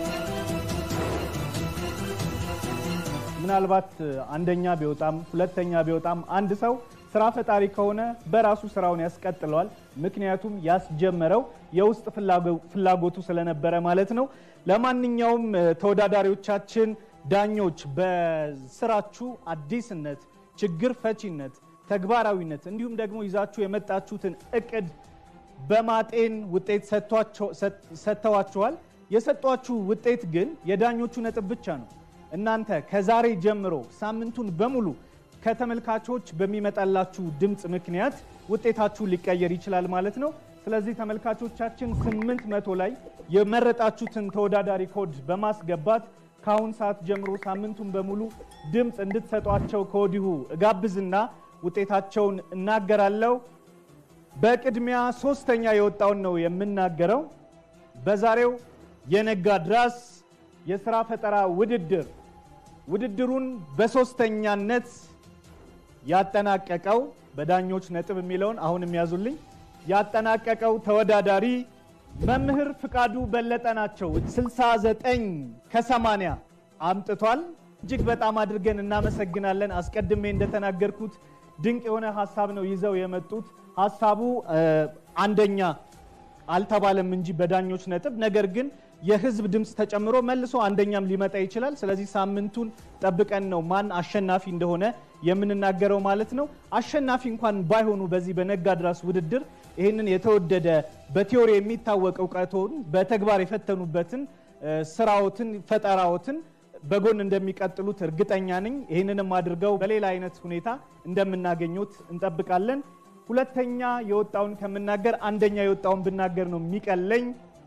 ምናልባት አንደኛ ቢወጣም ሁለተኛ ቢወጣም አንድ ሰው ስራ ፈጣሪ ከሆነ በራሱ ስራውን ያስቀጥለዋል። ምክንያቱም ያስጀመረው የውስጥ ፍላጎቱ ስለነበረ ማለት ነው። ለማንኛውም ተወዳዳሪዎቻችን፣ ዳኞች በስራችሁ አዲስነት፣ ችግር ፈቺነት፣ ተግባራዊነት እንዲሁም ደግሞ ይዛችሁ የመጣችሁትን እቅድ በማጤን ውጤት ሰጥተዋችኋል። የሰጧችሁ ውጤት ግን የዳኞቹ ነጥብ ብቻ ነው። እናንተ ከዛሬ ጀምሮ ሳምንቱን በሙሉ ከተመልካቾች በሚመጣላችሁ ድምፅ ምክንያት ውጤታችሁ ሊቀየር ይችላል ማለት ነው። ስለዚህ ተመልካቾቻችን ስምንት መቶ ላይ የመረጣችሁትን ተወዳዳሪ ኮድ በማስገባት ከአሁን ሰዓት ጀምሮ ሳምንቱን በሙሉ ድምፅ እንድትሰጧቸው ከወዲሁ እጋብዝና ውጤታቸውን እናገራለሁ። በቅድሚያ ሶስተኛ የወጣውን ነው የምናገረው። በዛሬው የነጋድራስ የስራ ፈጠራ ውድድር ውድድሩን በሶስተኛነት ያጠናቀቀው በዳኞች ነጥብ የሚለውን አሁን የሚያዙልኝ ያጠናቀቀው ተወዳዳሪ መምህር ፍቃዱ በለጠ ናቸው። 69 ከ80 አምጥቷል። እጅግ በጣም አድርገን እናመሰግናለን። አስቀድሜ እንደተናገርኩት ድንቅ የሆነ ሀሳብ ነው ይዘው የመጡት። ሀሳቡ አንደኛ አልተባለም እንጂ በዳኞች ነጥብ ነገር ግን የህዝብ ድምፅ ተጨምሮ መልሶ አንደኛም ሊመጣ ይችላል። ስለዚህ ሳምንቱን ጠብቀን ነው ማን አሸናፊ እንደሆነ የምንናገረው ማለት ነው። አሸናፊ እንኳን ባይሆኑ በዚህ በነጋድራስ ውድድር ይህንን የተወደደ በቲዮሪ የሚታወቅ እውቀቶን በተግባር የፈተኑበትን ስራዎትን፣ ፈጠራዎትን በጎን እንደሚቀጥሉት እርግጠኛ ነኝ። ይህንንም አድርገው በሌላ አይነት ሁኔታ እንደምናገኙት እንጠብቃለን። ሁለተኛ የወጣውን ከምናገር አንደኛ የወጣውን ብናገር ነው የሚቀለኝ።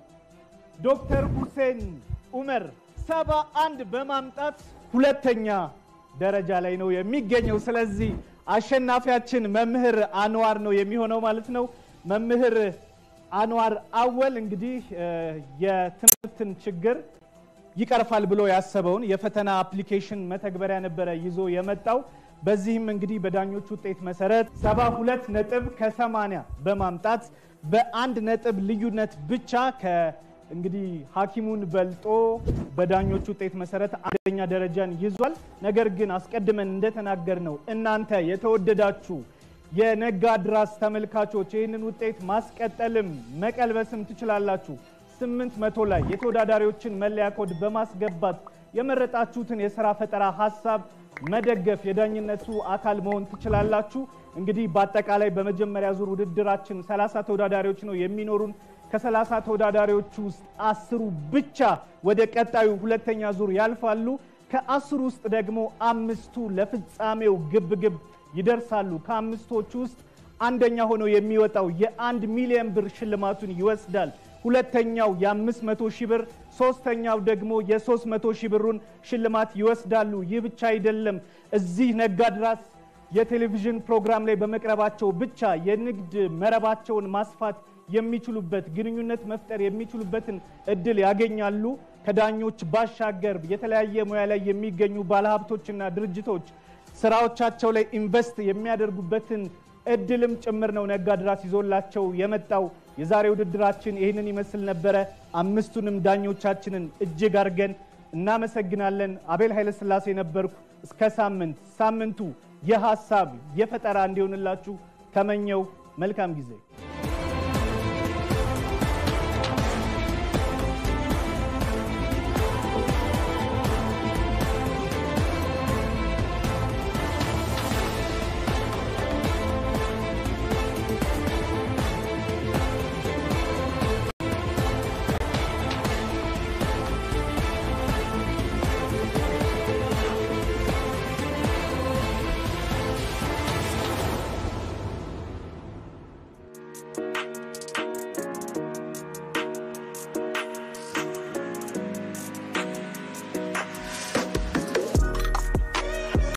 ዶክተር ሁሴን ኡመር ሰባ አንድ በማምጣት ሁለተኛ ደረጃ ላይ ነው የሚገኘው። ስለዚህ አሸናፊያችን መምህር አንዋር ነው የሚሆነው ማለት ነው። መምህር አንዋር አወል እንግዲህ የትምህርትን ችግር ይቀርፋል ብሎ ያሰበውን የፈተና አፕሊኬሽን መተግበሪያ ነበረ ይዞ የመጣው። በዚህም እንግዲህ በዳኞች ውጤት መሰረት 72 ነጥብ ከ80 በማምጣት በአንድ ነጥብ ልዩነት ብቻ ከ እንግዲህ ሐኪሙን በልጦ በዳኞች ውጤት መሰረት አንደኛ ደረጃን ይዟል። ነገር ግን አስቀድመን እንደተናገር ነው እናንተ የተወደዳችሁ የነጋድራስ ተመልካቾች ይህንን ውጤት ማስቀጠልም መቀልበስም ትችላላችሁ። ስምንት መቶ ላይ የተወዳዳሪዎችን መለያ ኮድ በማስገባት የመረጣችሁትን የስራ ፈጠራ ሀሳብ መደገፍ የዳኝነቱ አካል መሆን ትችላላችሁ። እንግዲህ በአጠቃላይ በመጀመሪያ ዙር ውድድራችን 30 ተወዳዳሪዎች ነው የሚኖሩን። ከ30 ተወዳዳሪዎቹ ውስጥ አስሩ ብቻ ወደ ቀጣዩ ሁለተኛ ዙር ያልፋሉ። ከአስሩ ውስጥ ደግሞ አምስቱ ለፍጻሜው ግብግብ ይደርሳሉ። ከአምስቶቹ ውስጥ አንደኛ ሆኖ የሚወጣው የአንድ ሚሊዮን ብር ሽልማቱን ይወስዳል። ሁለተኛው የ500 ሺህ ብር፣ ሶስተኛው ደግሞ የ300 ሺህ ብሩን ሽልማት ይወስዳሉ። ይህ ብቻ አይደለም። እዚህ ነጋድራስ የቴሌቪዥን ፕሮግራም ላይ በመቅረባቸው ብቻ የንግድ መረባቸውን ማስፋት የሚችሉበት ግንኙነት መፍጠር የሚችሉበትን እድል ያገኛሉ። ከዳኞች ባሻገር የተለያየ ሙያ ላይ የሚገኙ ባለሀብቶችና ድርጅቶች ስራዎቻቸው ላይ ኢንቨስት የሚያደርጉበትን እድልም ጭምር ነው ነጋድራስ ይዞላቸው የመጣው። የዛሬ ውድድራችን ይህንን ይመስል ነበረ። አምስቱንም ዳኞቻችንን እጅግ አድርገን እናመሰግናለን። አቤል ኃይለስላሴ ነበርኩ። እስከ ሳምንት ሳምንቱ የሀሳብ የፈጠራ እንዲሆንላችሁ ተመኘው። መልካም ጊዜ